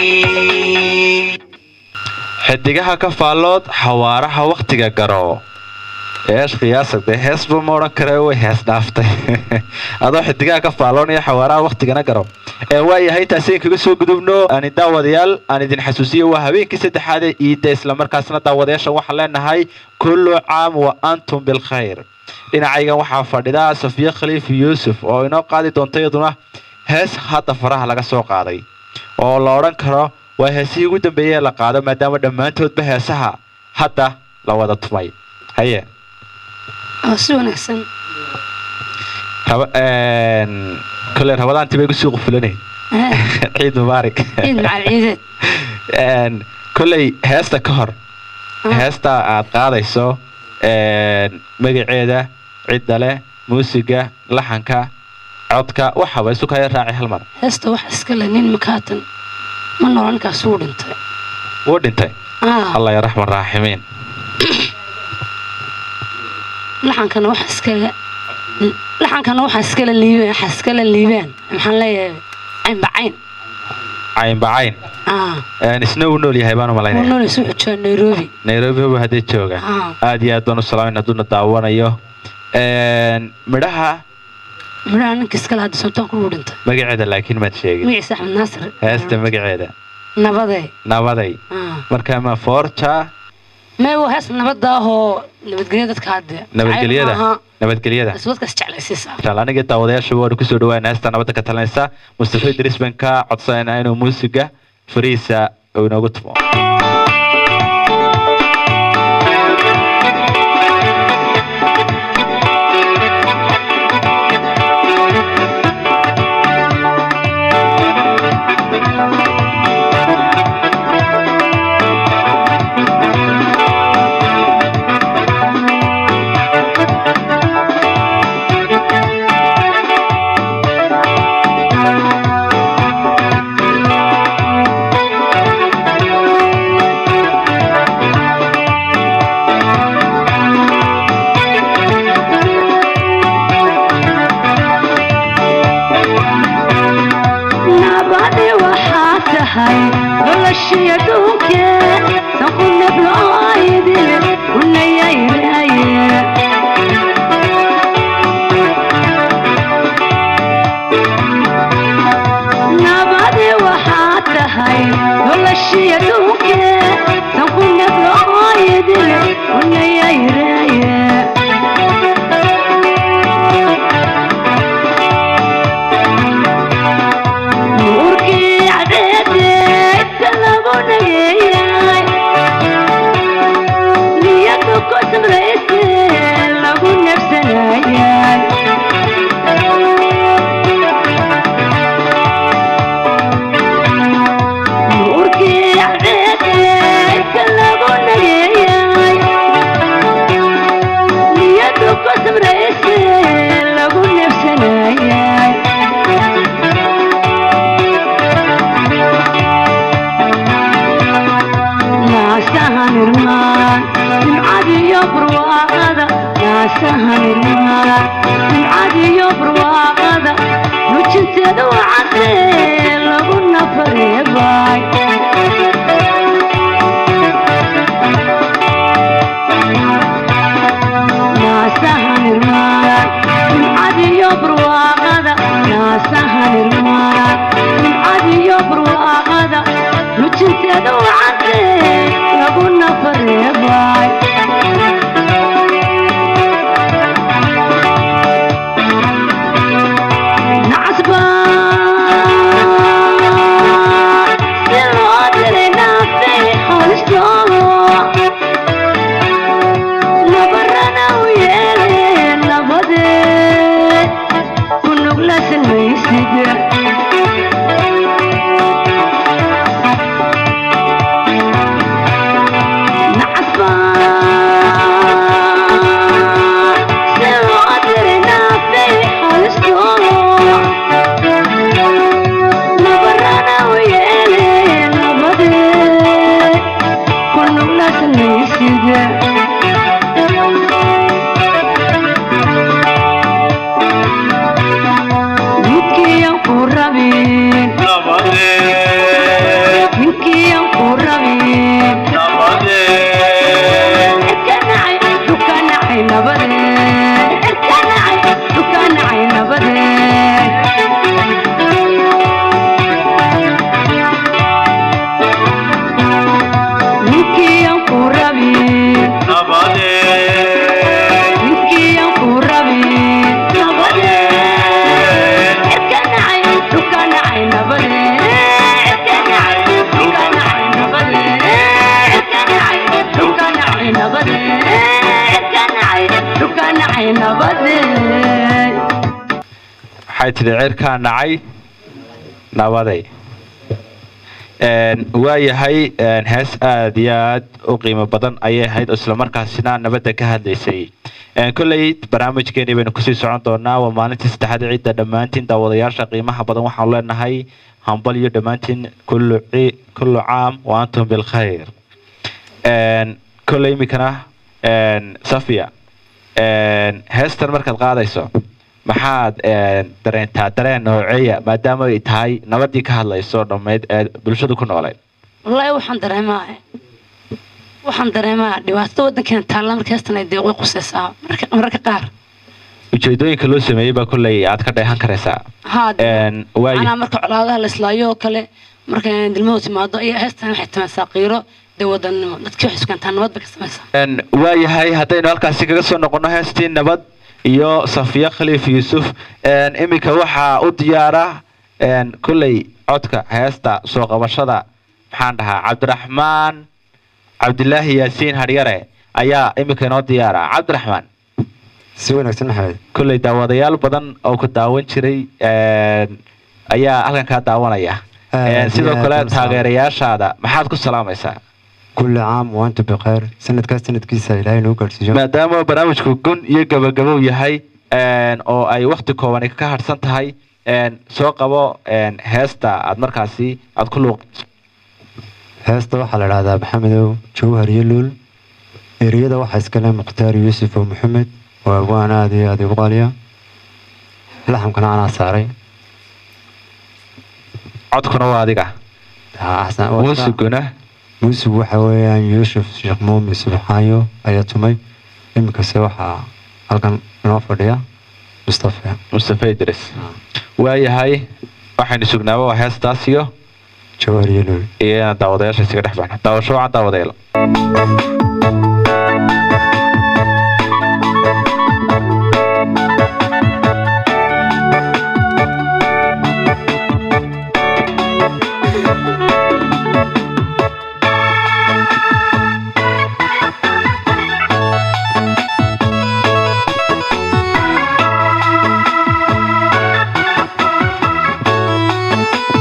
xidigaha ka faallood xawaaraha wakhtiga garo eesh qiyaasagde heesba ma odhan kare way hees dhaaftay adoo xidigaha ka faalloonaya xawaaraha wakhtigana garo ee waayahay taasi kaga soo gudubno ani daawadayaal aan idin xasuusiyo waa habeenkii saddexaad ee iidda islamarkaasna daawadayaasha waxaan leenahay kullu caam wa antum bilkhayr dhinacaygan waxaa fadhida safiya khaliif yuusuf oo inoo qaadi doonta iyaduna hees hadda faraha laga soo qaaday oo la odhan karo waa heesihii ugu dambeeyey ee la qaado maadaama dhammaantoodba heesaha hadda la wada tumay haye oo si wanaagsan raba kole rabadaantii bay kusii qufulanay ciid mubaarak ciid macal ciideed Een, koley heesta ka hor heesta aad qaadayso een, magaceeda cidda leh muusiga laxanka codka waxaba isu kaya raaci hal mar heesta wax iska le nin makaatan ma noolo ninkaas wuu dhintay wuu dhintay Ah. allah ya raxman raaximiin laxankana wax iskaga laxankana waxa iskala liibeen waxa iskala liibeen maxaan leeyahay caynbacayn caynbacayn ah Een, isna uu nool yahay baan u wuu malaynaya noolaysa wuxuu joogaa nairobi nairobi huba haddii jooga Ah. aad iyo aad baan u salaamin hadduuna daawanayo Een, midhaha midhaha ninka iskale hadda sultaanku wuu dhintay magaceeda laakiin maad sheegin magaciisa axmed naasir heesta magaceeda nabadee nabaday Ah. marka ma forja mee waa hees nabada ahoo nabadgelya dadka hadde nabadgelyada nabadgelyada iswadkaas jeclaysiisa inshaalla aniga daawadayaasha waanu kusoo dhawaana heesta nabadda ka talinaysa mustafa idris baan ka codsanayna inuu muusiga fariisa uu inoogu tumo nabadi waxaa tahay noloshii adduunke san ku nabloaydin unayayraaye nabadi waxaa tahay noloshii adduunke san ku nabloaydin unayayraaye nuurkii cadeede inta lagu dhagey barwaaqada nujinteeda wacadee lagu nafareebay naasahanirmaan nimcadiyo barwaaqada naasahanirmaan nimcadiyo barwaaqada nujinteeda wacadee lagu nafareebay nacasba si loo diray naafay halistoolo nabarana u yeeleen labadee ku nuglasan maysid nacasba si loo diray naafay halistoolo nabarana u yeeleen labadee ku nuglasan maysid midkiiyan ku rabin ninkiiyan ku rabin irkanacay dukanacay nabade irkanacay dukanacay nabade ninkiiyan ku rabin ninkiiyan ku rabin nabade irkanacay dukanacay nabade irkanacay dukanacay nabade irkanacay dukanacay nabade irkanacay dukanacay nabade waxay tidhi cirkaa nacay nabaday Een, waayahay een, hees aad iyo aad u qiimo badan ayay ahayd oo islamarkaasina nabadda ka hadlaysay Een, kolley barnaamijkeeni baynu kusii socon doonaa waa maalintii saddexaad ciidda dhammaantiin daawadayaasha qiimaha badan waxaanu leenahay hambal iyo dhammaantiin kullu ci- kullu caam wa antum bilkhayr Een, kolley iminkana een, safia een, heestan markaad qaadayso maxaad een, dareentaa dareen nooceeya maadaama ay tahay nabadii ka hadlayso dhammayd ee bulshadu ku noolay wallaahi waxaan dareemaa waxaan dareemaa dhibaatada waddankeena taalla marka heestan ay deeqo qusaysaa marka mararka qaar ujeedooyinka loo sameeyey baa kolley aad ka dheehan karaysaa haa Een, waayo anaa marka colaadaha la islaayo oo kale marka dilmadu timaado iyo heestan waxay tamaysaa qiiro dee wadannimo dadkii waxay iskantaa nabad bay ka samaysaa Een, waayahay haddaynu halkaasi kaga soo noqono heestii nabad iyo safiya khaliif yuusuf Een, iminka waxaa u diyaara een, kolley codka heesta soo qabashada maxaan dhahaa cabdiraxmaan cabdilaahi yaasiin haryare ayaa iminka inoo diyaara cabdiraxmaan si wanaagsan maxamed kolley daawadayaal badan oo ku daawan jiray een, ayaa halkan kaa daawanaya Een, sidoo aad kale baan salaam. taageerayaashaada maxaad ku salaamaysaa kulli caam wa antum bikhayr sanadkaas sanadkiisa ilaahay noo gaadhsiiyo maadaama barnaamijku gun iyo gabagabow yahay een, oo ay wakti koobani ka harsan tahay een, soo qabo een, heesta aad markaasi aad ku luuq heesta waxaa la dhahdaa maxamedow jawhar iyo luul ereyada waxaa iskale mukhtaar yuusuf oo maxamed waa abwaan aad iyo aad igu qaaliya laxamkana anaa saaray codkuna waa adiga muusiguna muusig waxa weeyaan yuusuf sheekh muumin subxaayo ayaa tumay iminkase waxaa halkan inoo fadhiya mustafa mustafa idris waayahay waxaynu sugnaaba waa heestaas iyo jawhar iyo luul iyo inaan daawadayaasha isaga dhex baxno daawasho wacan daawadayaal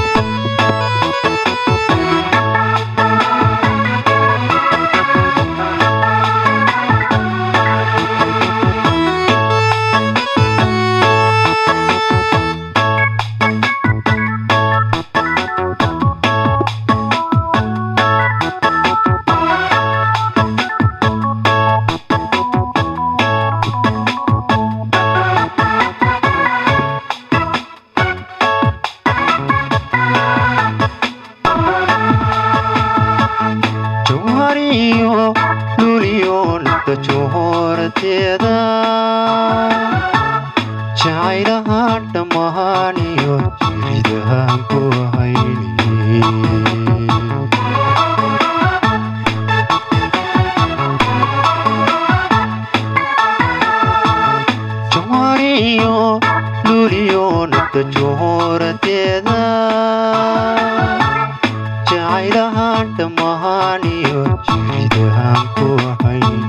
Thank juureteeda jacaylaha dhammaan iyo jiridahan ku hayni jawariyo luliyo nafta juureteeda jacaylaha dhammaan iyo jiridahan ku hayni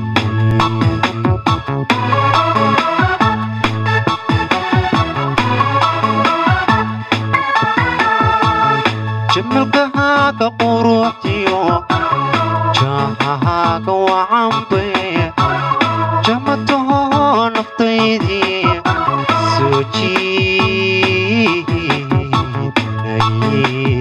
jamalkahaaga quruxdiyo jahahaaga wacanbe jamataho naftaydii soo jiidaye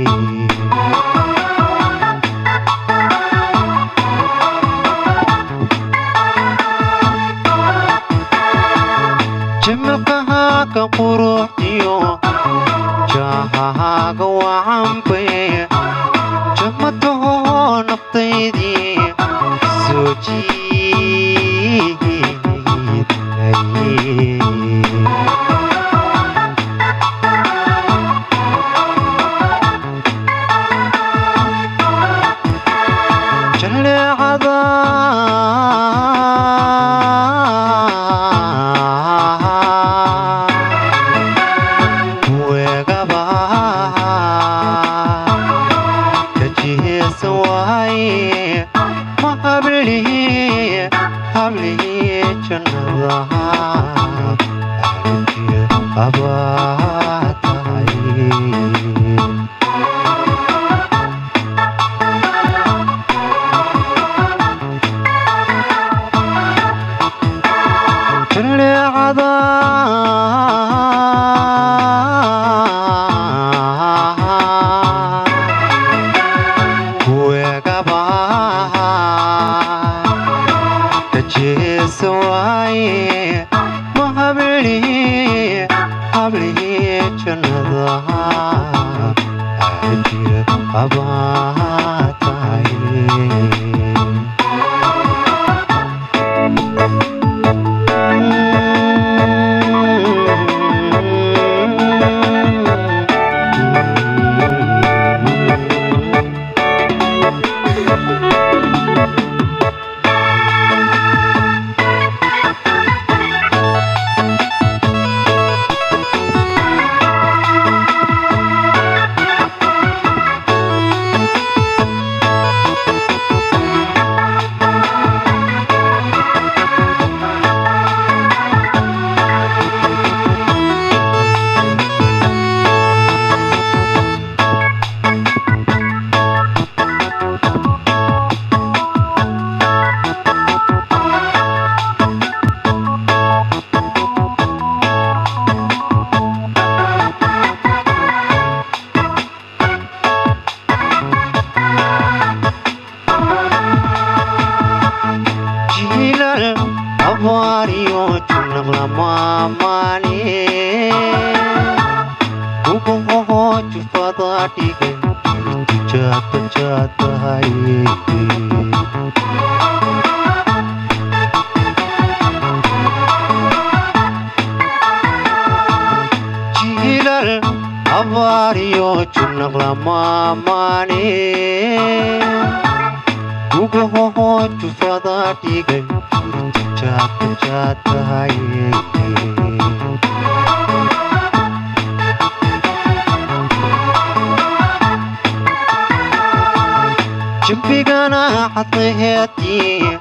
jamalkahaaga quruxdiyo jahahaaga wacanbe jamataho naftaydii soo jiidaye jaleecada weegaba kajiheesa waaye ma hablihi hablihi jannadaha aragtiya abaa tahay jaleecada weegaba kajeesa waaye ma hablihi hablihi jannadaha ajira qabaa tahay jiilal abaariyo junaq lamaamaane ubahoho jufada dhigay jirtu jaadbajaadahay jiilal abaariyo junaq lamaamaane ubahoho jufada dhigay jirtu jaadbajaadahay jimbigana xadlaheedii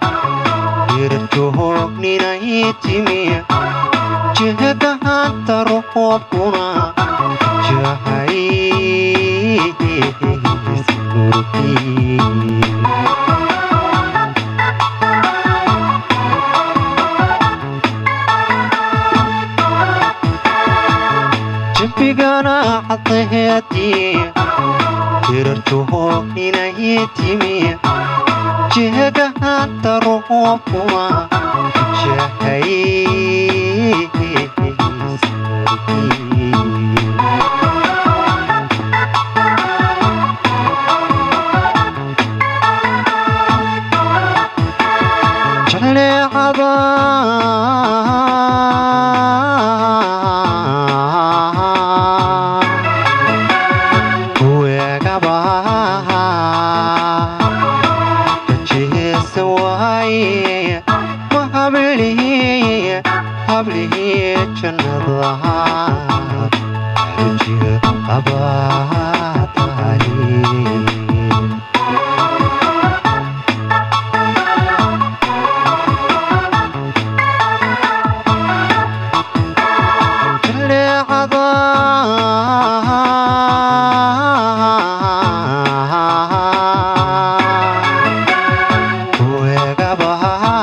irjoogninay timi jehegahanta roobkuna jahay jimbigana xadlaheedii irjoogninay timi jehegahanta roobkuna jahay jaleecada xujiga qabaa tahay jaleecada weegaba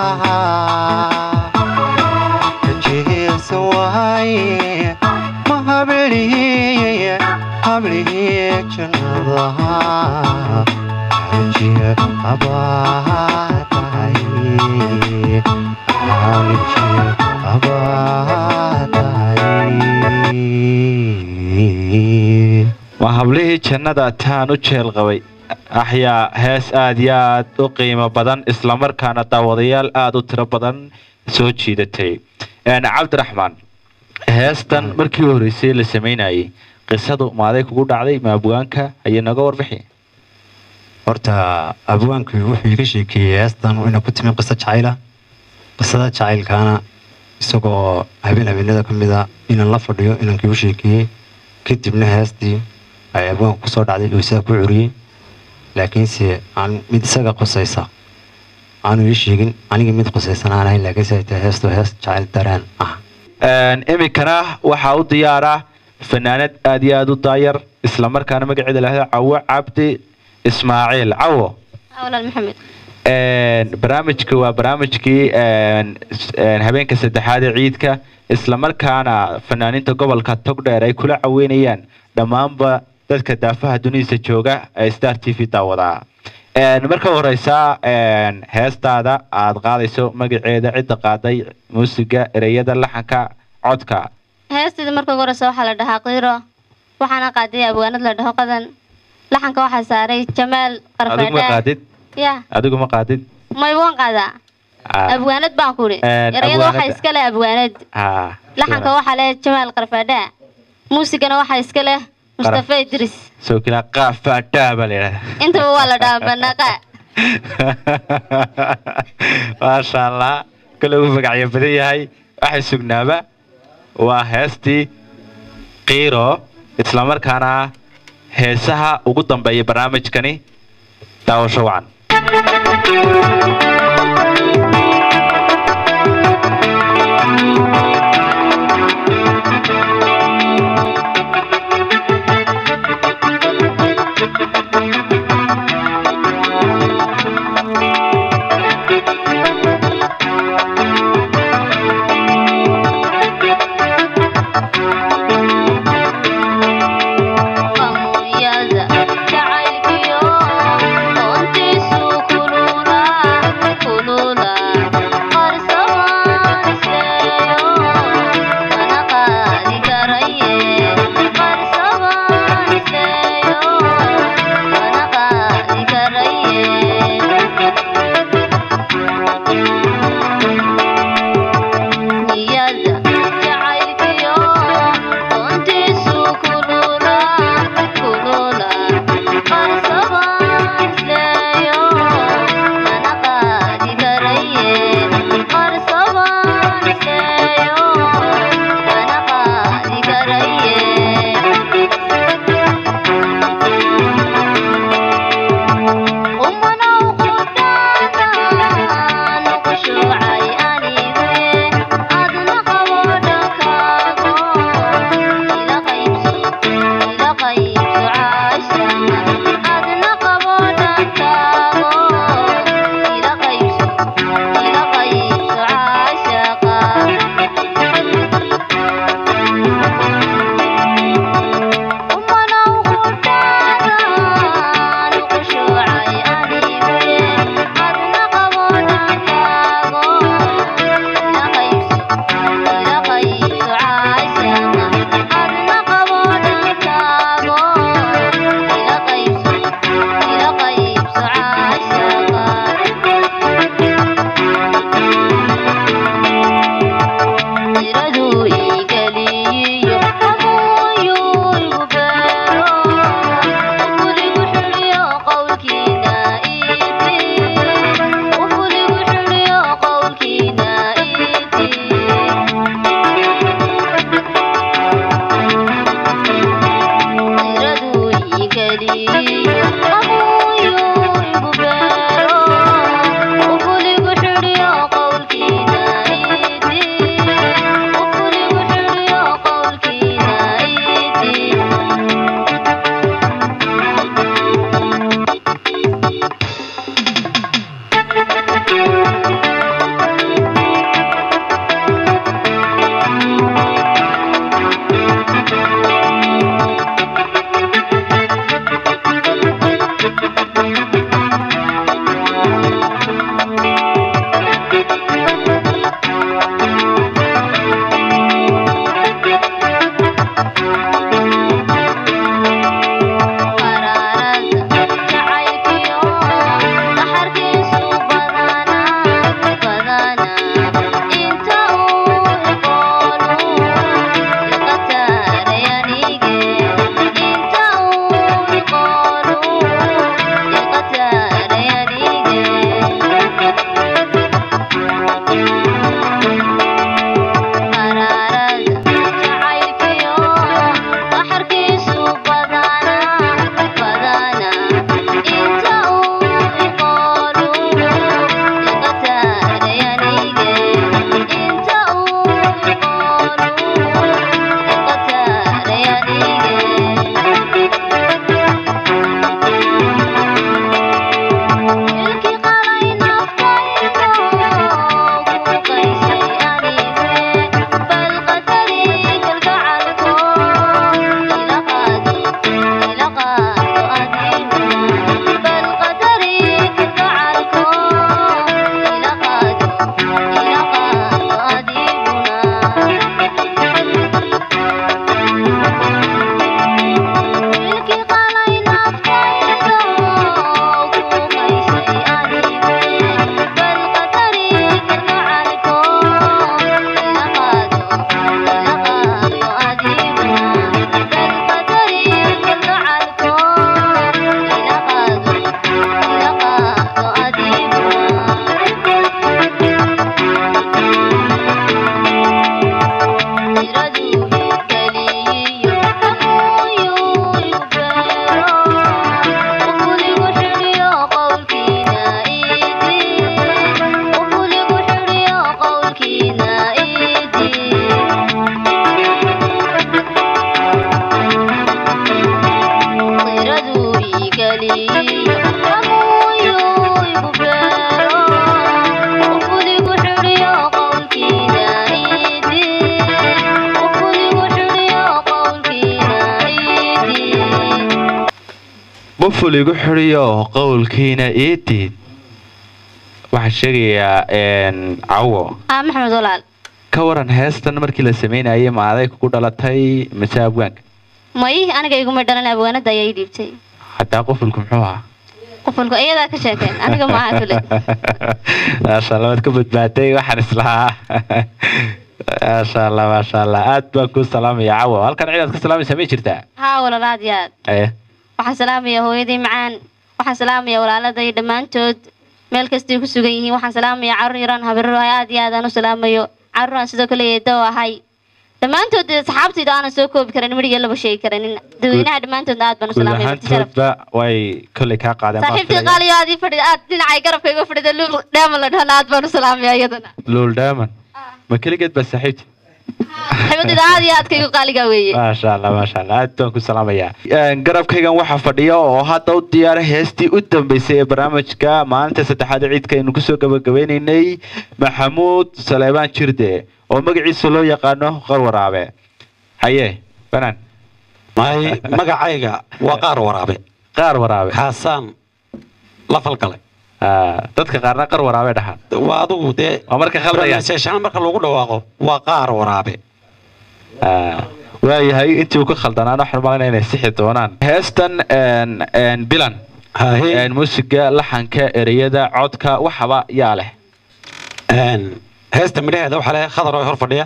kajeesa waaye ma hablihiye hablihiye jannadaha xujiga qabaa tahay xujiga qabaa tahay waa hablihii jannada taan u jeel qabay axyaa hees aad iyo aad u qiimo badan islamarkaana daawadayaal aada u tiro badan soo jiidatay Een, cabdiraxmaan heestan markii u horreysay la sameynayay qisadu maaday kugu dhacday ma abwaanka ayay naga warbixi horta abwaankii wuxuu iga sheekeeyey heestan inay ku timi qiso jacayla qisada jacaylkaana isagoo habeen habeenada ka mid a inaan la fadhiyo inankii u sheekeeyey kadibna heestii ay abwaanka kusoo dhacday oo isaga ku curiyey laakiinse aan mid isaga qusaysa aanu ii sheegin aniga mid qusaysan aan ahayn laakiinse ay tahay heestu hees jacayl dareen ah Een, iminkana waxaa u diyaara fanaanad aad iyo aad u daayar islamarkaana magaceeda lahda cawo cabdi ismaaciil cawo walaal maxamed Een, barnaamijka waa barnaamijkii een, s- een, habeenka saddexaad ee ciidka islamarkaana fanaaniinta gobolka togdheer ay kula caweynayaan dhammaanba dadka daafaha dunidiisa jooga ee star t v daawadaa Een, marka horeysa een, heestaada aad qaadayso magaceeda cidda qaaday muusiga ereyada laxanka codka heestayda marka ugu horeysa waxaa la dhahaa qiiro waxaana qaaday abwaanad la dhaho qadan laxanka waxaa saaray jamaal adigu ma qarfadhe qaadid ya adigu ma qaadid may waan qaadaa Ah, abwaanad baan ku idhi Een, erayada waxaa abwaanada. iska leh abwaanad ah, laxanka waxaa leh jamaal qarfadhe muusigana waxaa iska leh mustafa idris soo kila qaafadhaa baa la yidhahdaa intaba waa la dhahaa banaqa maasha allah kale uu magacyo badan yahay waxay sugnaaba waa heestii qiiro islamarkaana heesaha ugu dambeeya barnaamijkani daawasho wacan Yada jacaylkiyo doontiisu kulula buful igu xidhiyo qowlkiina ii diid waxaan sheegayaa een, cawo ah maxamed walaal ka waran heestan markii la sameynayay ma aday kugu dhalatay mise abwaanka may aniga iguma dhalan abwaanada ayaa ii dhiibtay hataa qufulku muxuu ahaa qofalku iyadaa ka sheekeen aniga maaha kule maasha allah waad ka badbaaday waxaan islahaa maasha allah maasha allah aad baan kuu salaamaya cawo halkan cidaad ka salaamaysaa may jirtaa haa walaal aad iyo aad Eh, waxaan salaamaya hooyadii macaan waxaan salaamaya walaaladay dhammaantood meel kastay ku sugan yihiin waxaan salaamaya carruur yaraan habarro aad iyo aad aan u salaamayo carruur aan sidoo kale eedo ahay dhammaantood dee saxaabtayda aanan soo koobi karin midhiga laba sheegi karanin dadweynaha dhammaantoodna aad baan u guud salaamaya marti sharaf ahaantoodba way kolley kaa qaadeen baan saaxiibtii filaya. qaaliyo aad ii fadhida aad dhinacay garabka iga fadhida luul dheema la dhahana aad baan u salaamaya iyadana luul daaman ma keligeed baa saaxiibti saaxiibadayda aad iyo aadka igu qaaliga weeye maasha allah maasha allah aad baan ku salaamayaa Een, garabkaygan waxaa fadhiya oo hadda u diyaara heestii u dambeysay ee barnaamijka maalinta saddexaad ee ciidka aynu kusoo gabagabeynaynay maxamuud saleebaan jirde oo magaciisa loo yaqaano qar waraabe haye banaan may magacayga waa qaar waraabe qaar waraabe kaasaan la falgalay dadka qaarna qar waraabe dhahaan waa adigu dee waa marka khaldayaan pronunciation marka lagu dhawaaqo waa qaar waraabe waayahay intii uu ka khaldanaana waxaan malayna inay sixi doonaan heestan een, een, bilan een, muusiga laxanka ereyada codka waxaba yaa leh heesta midhaheeda waxaa le khadar oo hor fadhiya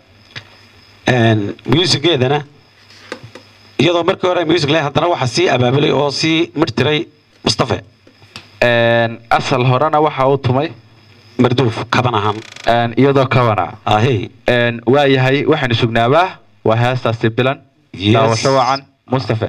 muusigeedana iyadoo markii hore music leh haddana waxaa sii abaabulay oo sii mirtiray mustafe Een, asal horena waxa uu tumay marduuf kaban ahaan Een, iyadoo kabana ahey Een, waayahay waxaynu sugnaabaa waa heestaasi bilan Yes. daawasho wacan mustafe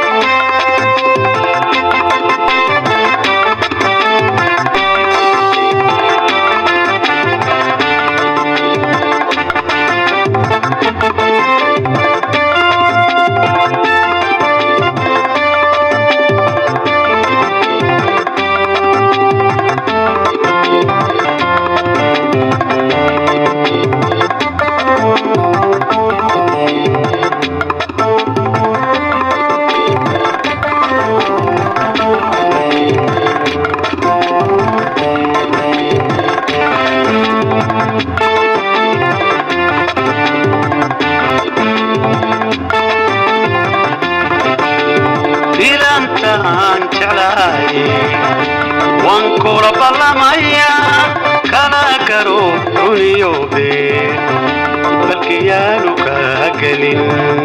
bilantaan jeclahay waan kula ballamaya kala garo runiyoobe balkiyaanu kaa gelin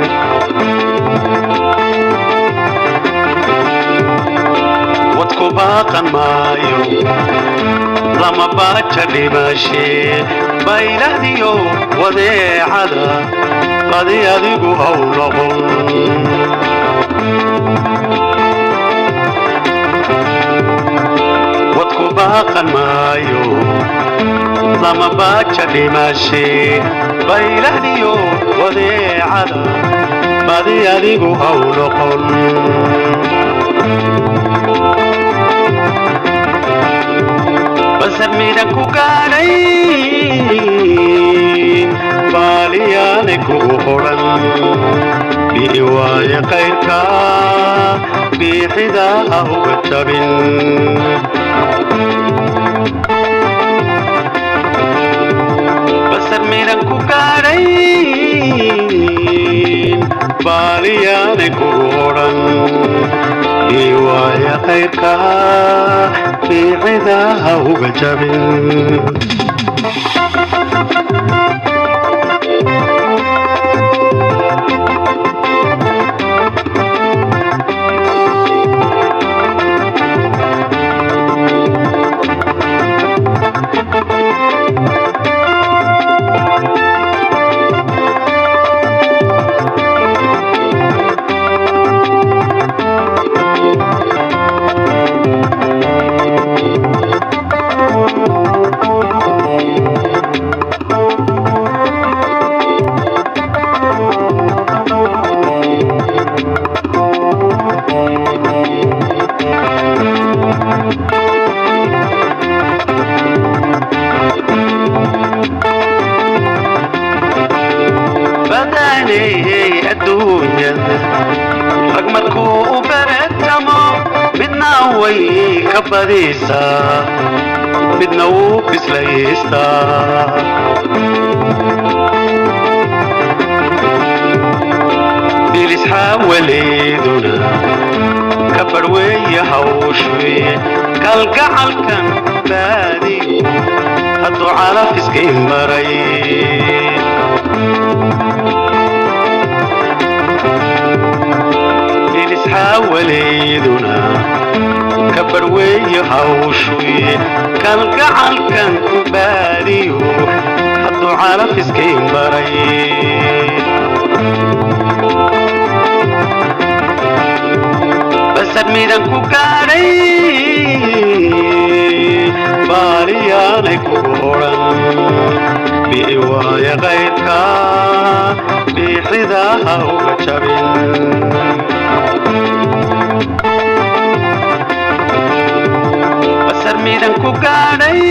wadku baaqan maayo lama baaja dhimashe bayladiyo wadeecada badi adigu haw noqon wadku baaqan maayo lama baaja dhimashe bayladiyo wadeecada badi adigu haw noqon basar midhan ku gaadhay baaliyaane kugu hodhan bii waaye qayrka biixida ha uga jabin basar midhan ku gaadhay baaliyaane kugu hodhan bii waaye qayrka biixida ha uga jabin ka badisaa midna wuu bislaystaa bilisxaawaleeduna ka barweeye hawshuye kalgacalkan baadiyo hadduu calafiskay maray bilisxaawaleeduna ka barweeye hawshuye kalgacalkan baadiyo hadduu calafiskay maray basar midan ku gaadhay baaliyaanay kugu odhan bi'i waaya qaydka biixidaha uga jabin basar midan ku gaadhay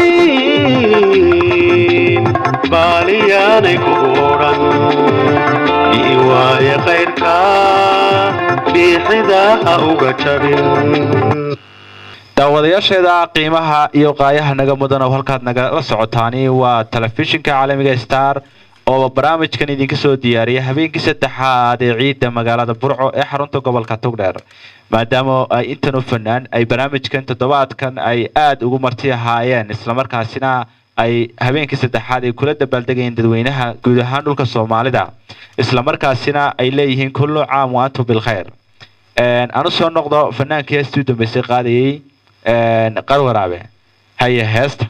baaliyaanay kugu odhan bi'i waaya qaydka biixidaha uga jabin daawadayaasheeda qiimaha iyo qaayaha naga mudan oo halkaad nagala socotaani waa telefishinka caalamiga star oo barnaamijkan idinka soo diyaariya habeenkii saddexaad ee ciidda magaalada burco ee xarunta gobolka togdheer maadaama ay intan u fanaan ay barnaamijkan toddobaadkan ay aada ugu marti ahaayeen islamarkaasina ay habeenkii saddexaad ay kula dabaaldegayeen dadweynaha guud ahaan dhulka soomaalida islamarkaasina ay leeyihiin kullu caam wa antum bilkhayr aan u soo noqdo fanaankii heestii u dambeysay qaadayay qar waraabe haye heesta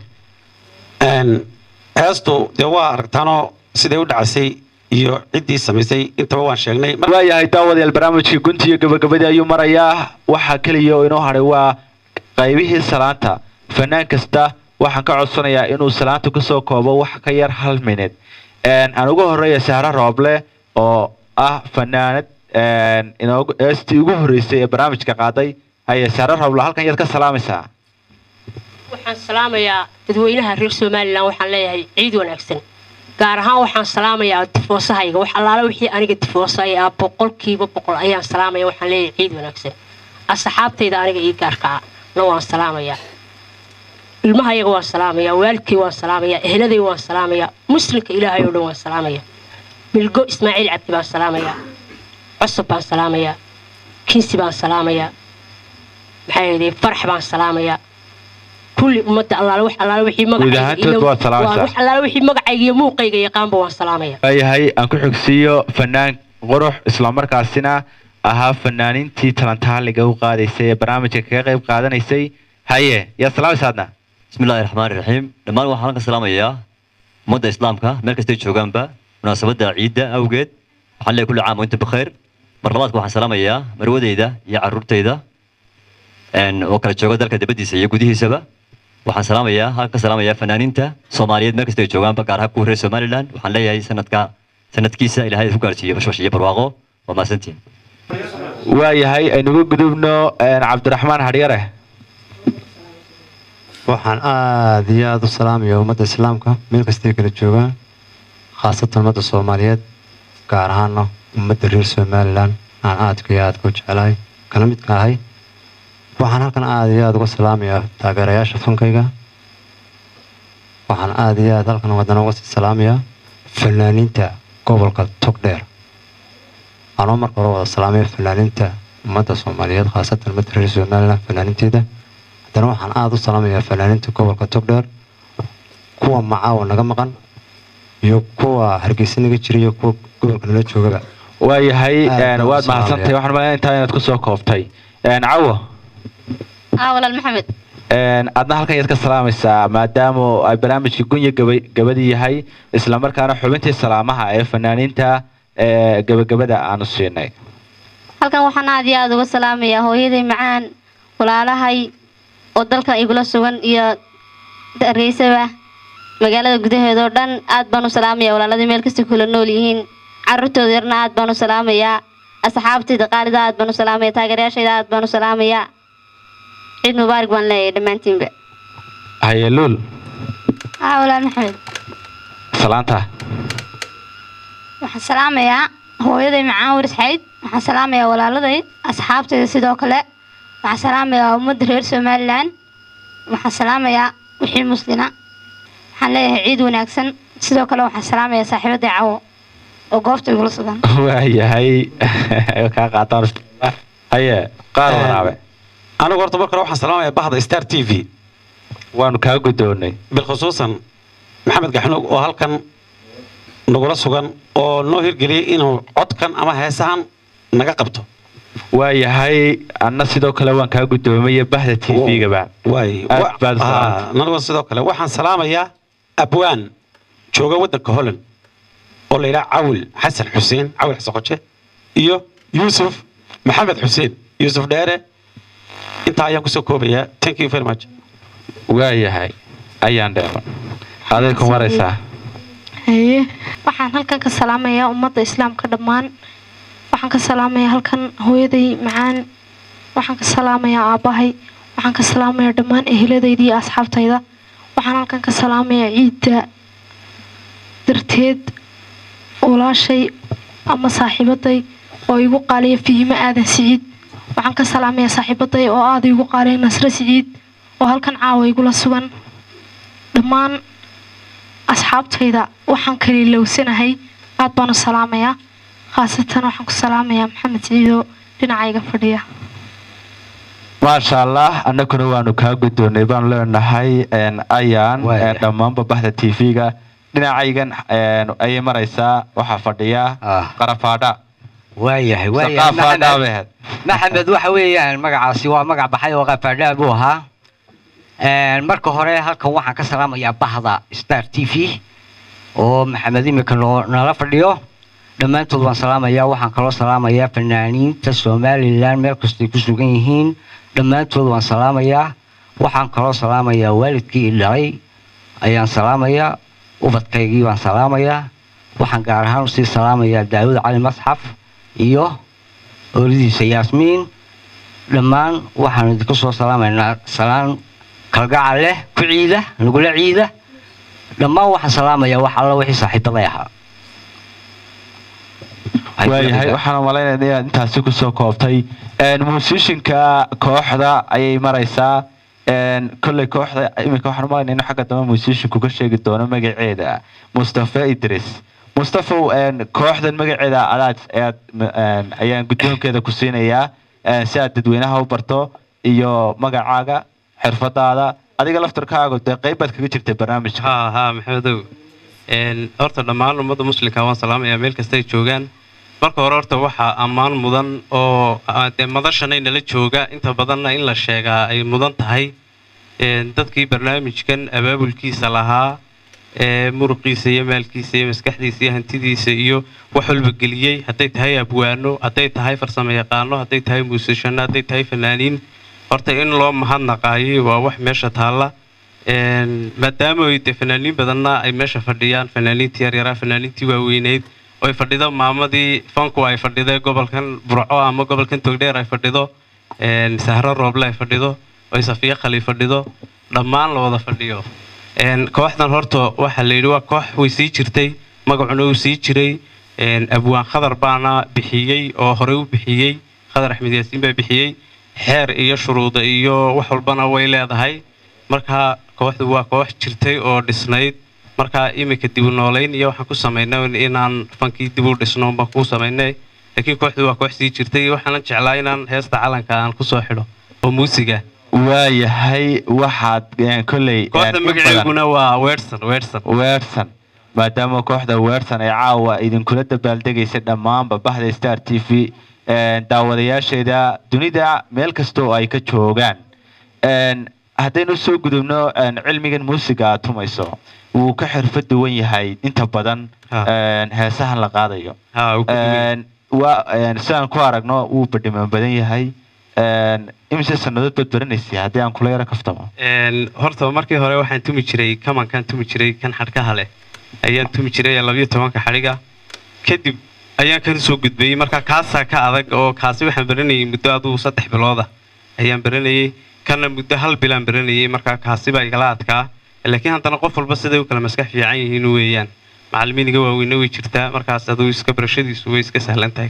heestu dee waa aragtaanoo siday u dhacaysay iyo ciddii samaysay intaba waan sheegnay waayahay daawadayaal barnaamijkii gunti iyo gabagabadii ayuu marayaa waxaa keliya oo inoo hadhay waa qaybihii salaanta fanaan kasta waxaan ka codsanayaa inuu salaanta kusoo koobo wax ka yar hal minid aan ugu horeeya sahro rooble oo ah fanaanad inoogu heestii ugu horreysay ee barnaamijka qaaday haye sahro rooble halkan yaad ka salaamaysaa waxaan salaamayaa dadweynaha reer somalilan waxaan leeyahay ciid wanaagsan gaar ahaan waxaan salaamayaa tifoosahayga wax allaala wixii aniga tifoosa ee ah boqolkiiba boqol ayaan salaamaya waxaan leeyahay ciid wanaagsan asxaabtayda aniga ii gaarkaa na waan salaamayaa ilmahayaga waan salaamayaa waalidkay waan salaamayaa eheladay waan salaamayaa muslimka ilaahay oo dhan waan salaamayaa milgo ismaaciil cabdi baan salaamayaa cusub baan salaamayaa kinsi baan salaamayaa maxaa yeelay farax baan salaamayaa kulli ummadda allaale wax allaale wixii Guud ahaantood waad salaamaysaa. wax allaale wixii magacayga iyo muuqayga yaqaanba waan salaamayaa waayahay aan ku xigsiiyo fanaan qurux islamarkaasina ahaa fanaanintii talantaaliga u qaadaysay ee barnaamijka kaga qayb qaadanaysay haye yaa salaamaysaadna بسم الله الرحمن الرحيم دمان waxaan ka salaamayaa ummadda islaamka meel kasta ay joogaanba munaasabada ciidda awgeed waxaan leeyahay kulli caam wa inta bikhair mar labaadka waxaan salaamayaa marwadeyda iyo caruurtayda een oo kala jooga dalka dibadiisa iyo gudihiisaba waxaan salaamayaa halka ka salaamayaa fanaaniinta soomaaliyeed meel kasta ay joogaanba gaar ahaan kuwa reer somaliland waxaan leeyahay sanadka sanadkiisa ilaahay ku gaarsiiyo bashbash iyo barwaaqo waa mahadsantihin waayahay aynugu gudubno cabdiraxmaan hadhyare waxaan aada iyo aada u salaamaya ummadda islaamka meel kastay kala joogaan khaasatan ummadda soomaaliyeed gaar ahaana ummadda reer somalilan aan aadka iyo aadka u jecelahay kala midka ahay waxaan halkan aada iyo aada uga salaamayaa taageerayaasha fankayga waxaan aada iyo aada halkan wadana uga sii salaamayaa fanaaniinta gobolka togdheer anoo marka hore wada salaamaya fanaaniinta ummadda soomaaliyeed khaasatan ummadda reer somalilan fanaaniinteeda haddana waxaan aada u salaamayaa fanaaniinta gobolka togdheer kuwa macaawa naga maqan iyo kuwa hargeysa naga jira iyo kuwa gobolka nala joogaba waayahay Aad baan u waad mahadsantahay salaamayaa. waxaan malaya intaa inaad kusoo koobtay cawo aa walaal maxamed adna halkan yaad ka salaamaysaa maadaama ay barnaamijkii gunya gaba- gabadii yahay islamarkaana xubintii salaamaha ee fanaaniinta ee gabagabada aanu siinay halkan waxaan aad iyo aada uga salaamayaa hooyaday macaan walaalahay oo dalka igula sugan iyo hargeysaba magaalada gudaheeda oo dhan aad baan u salaamayaa walaaladii meel kasta kula nool yihiin caruurtooda yarna aad baan u salaamayaa asxaabtayda qaalida aad baan u salaamaya taageerayaashayda aad baan u salaamayaa ciid mubaarak baan leeyahay dhammaantiinba haye luul haa walaal maxamed salaanta waxaan salaamayaa hooyaday macaan waris xayd waxaan salaamayaa walaaladay asxaabtayda sidoo kale waxaan salaamayaa ummadda reer somalilan waxaan salaamayaa wixii muslina waxaan leeyahay ciid wanaagsan sidoo kale waxaan salaamayaa saaxiibadday cawo oo goobta igula sugan waayahay kaa qaataan haye qaar waraabe anigu horta marka hore waxaan salaamayaa bahda star t v waanu kaa guddoonnay bilkhusuusan maxamed gaxnuug oo halkan nagula sugan oo noo hirgeliyey inuu codkan ama heesahan naga qabto waayahay anna sidoo kale waan kaa guddoomaya bahda t v-gaba waay aad baad u salaamtay. nanigu sidoo kale waxaan salaamayaa abwaan jooga waddanka holland oo la yidhaha cawil xasan xuseen cawil xasan qoje iyo yuusuf maxamed xuseen yuusuf dheere intaa ayaan kusoo koobayaa thank you very much waayahay ayaan dheero aday ku maraysaa haye waxaan halkan ka salaamayaa ummadda islaamka dhammaan waxaan ka salaamayaa halkan hooyaday macaan waxaan ka salaamayaa aabbahay waxaan ka salaamayaa dhammaan eheladaydii iyo asxaabtayda waxaan halkan ka salaamayaa ciidda darteed walaashay ama saaxiibaday oo igu qaaliya fihimo aadan siciid waxaan ka salaamayaa saaxiibaday oo aada igu qaaliya nasre siciid oo halkan caawa igula sugan dhammaan asxaabtayda waxaan kaliilowsanahay aad baan u salaamayaa khaasatan waxaan ku salaamayaa maxamed siciidoo dhinacayga fadhiya maasha allah annaguna waanu kaa guddoonnay baanu leenahay een, ayaan een, dhammaanba bahda t v-ga dhinacaygan een, ayay maraysaa waxaa fadhiya qarafaadha waayahay waayahay Saqaafaadha maxamed bay ahayd. maxamed waxa weeyaan magacaasi waa magac baxay oo qafaadhaa buu ahaa Een, marka hore halkan waxaan ka salaamayaa bahda star t v oo maxamed imika noo- nala fadhiyo dhammaantood waan salaamayaa waxaan kaloo salaamayaa fanaaniinta somalilan meel kastay ku sugan yihiin dhammaantood waan salaamayaa waxaan kaloo salaamayaa waalidkii i dhalay ayaan salaamayaa ubadkaygii baan salaamayaa waxaan gaar ahaan usii salaamayaa daawud cali masxaf iyo oolidiisa yaasmiin dhammaan waxaan idinku soo salaamaynaa salaan kalgacal leh ku ciida nagula ciida dhammaan waxaan salaamayaa wax alla wixii saaxiibaday ahaa waayahay waxaan malaynaya inaad intaasi kusoo koobtay Een, musishinka kooxda ayay maraysaa Een, kolley kooxda iminka waxaan umalaynaya inuu xagga dambe musishinku ka sheegi doono magaceeda mustafa idris mustafow een, kooxdan magaceeda adaad ayaad een, ayaan guddoonkeeda ku siinayaa een, si aad dadweynaha u barto iyo magacaaga xirfadaada adiga laftarkaaga dee qayb baad kaga jirtay barnaamijka ها ها maxamedow een horta dhammaan ummadda muslimka waan salaamayaa meel kasta ay joogaan marka hore horta waxaa ammaan mudan oo ah, dee madashanay nala jooga inta badanna in la sheegaa ay mudan tahay een dadkii barnaamijkan abaabulkiisa lahaa ee muruqiisa iyo maalkiisa iyo maskaxdiisa iyo hantidiisa iyo wax walba geliyey hadday tahay abwaano hadday tahay farsamo yaqaano hadday tahay muusishano hadday tahay fanaaniin horta in loo mahadnaqaayay waa wax meesha taalla Een, maadaama ay dee fanaaniin badanna ay meesha fadhiyaan fanaaniintii yaryaraa fanaaniintii waaweyneyd oo ay fadhido maamadii fanku ay fadhido gobolkan burco ama gobolkan togdheer ay fadhido een, sahro rooble ay fadhido oo safiya khali fadhido dhammaan la wada fadhiyo Een, kooxdan horta waxaa la yidhi waa koox way sii jirtay magacuna uu sii jiray Een, abwaan khadar baana bixiyey oo horey u bixiyey khadar axmed yaasiin baa bixiyey xeer iyo shuruuda iyo wax walbana way leedahay marka kooxdu waa koox jirtay oo dhisnayd marka iminka dib u noolayn iyo waxaan ku samaynay inaan fankii dib u dhisno baan ku samaynay laakiin kooxdu waa koox sii jirtay waxaanan jeclaa inaan heesta calanka aan kusoo xidho oo muusiga waayahay waxaad een, kolley kooxda een, in badan- magaceeguna waa weersan weersan weersan maadaama kooxda weersan ay caawa idinkula dabaaldegaysa dhammaanba bahda star t v een, daawadayaasheeda dunida meel kasta oo ay ka joogaan Een, haddaynu soo gudubno een, cilmigan muusiga aad tumayso wuu ka xirfad duwan yahay inta badan een, heesahan la qaadayo Een, waa een, sidaan ku aragno wuu badhiman badan yahay Een, imise sannadood baad baranaysay haddii aan kula yaro kaftamo Een, horta markii hore waxaan tumi jiray kamankaan tumi jiray kan xadhkaha leh ayaan tumi jiray labiyo tobanka xadhiga kadib ayaan kan soo gudbayey marka kaasaa ka adag oo kaasi waxaan baranayay muddo aduu saddex bilooda ayaan baranayay kana muddo hal bilaan baranayay marka kaasi baa igala adkaa laakiin haddana qof walba siday u kala maskax fiican yihiin weeyaan macallimiiniga waaweyne way jirtaa markaas aduu iska barashadiisu way iska sahlan tahay kan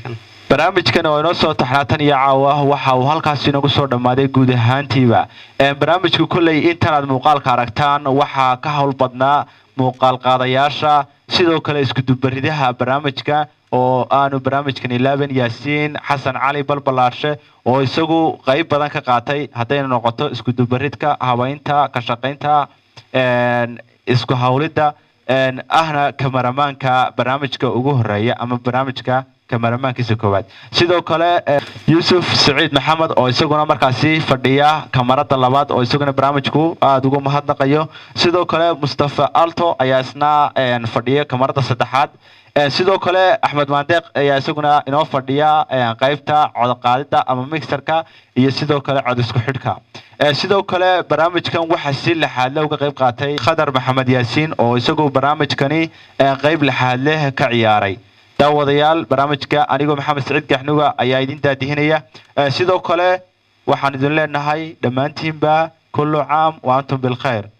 barnaamijkan oo inoo soo taxnaatan iyo caawa waxa uu halkaas inagu soo dhammaaday guud ahaantiiba Een, barnaamijku kolley intanaad muuqaalka aragtaan waxaa ka howl badnaa muuqaal qaadayaasha sidoo kale iskudubaridaha barnaamijka oo aanu barnaamijkan ilaaban yaasiin xasan cali balbalaarshe oo isagu qayb badan ka qaatay haddayna noqoto iskudubaridka habaynta ka shaqaynta een, isku hawlidda een, ahna kamaramaanka barnaamijka ugu horeeya ama barnaamijka kamaramaankiisa koowaad sidoo kale eh, yuusuf saciid maxamed oo isaguna markaasi fadhiya kamarada labaad oo isaguna barnaamijku aada ugu mahadnaqayo sidoo kale mustafa alto ayaa isna een, fadhiya kamarada saddexaad Een, sidoo kale axmed maandeeq ayaa isaguna inoo fadhiya een, qaybta codqaadida ama mixerka iyo sidoo kale cod isku xidhka Een, sidoo kale barnaamijkan waxaa si lixaadle uga qayb qaatay khadar maxamed yaasiin oo isagu barnaamijkani een, qayb lixaadle ka ciyaaray daawadayaal barnaamijka anigoo maxamed saciid gaxnuga ayaa idin daadihinaya Ee, sidoo kale waxaan idin leenahay dhammaantiinba kullu caam wa antum bilkhayr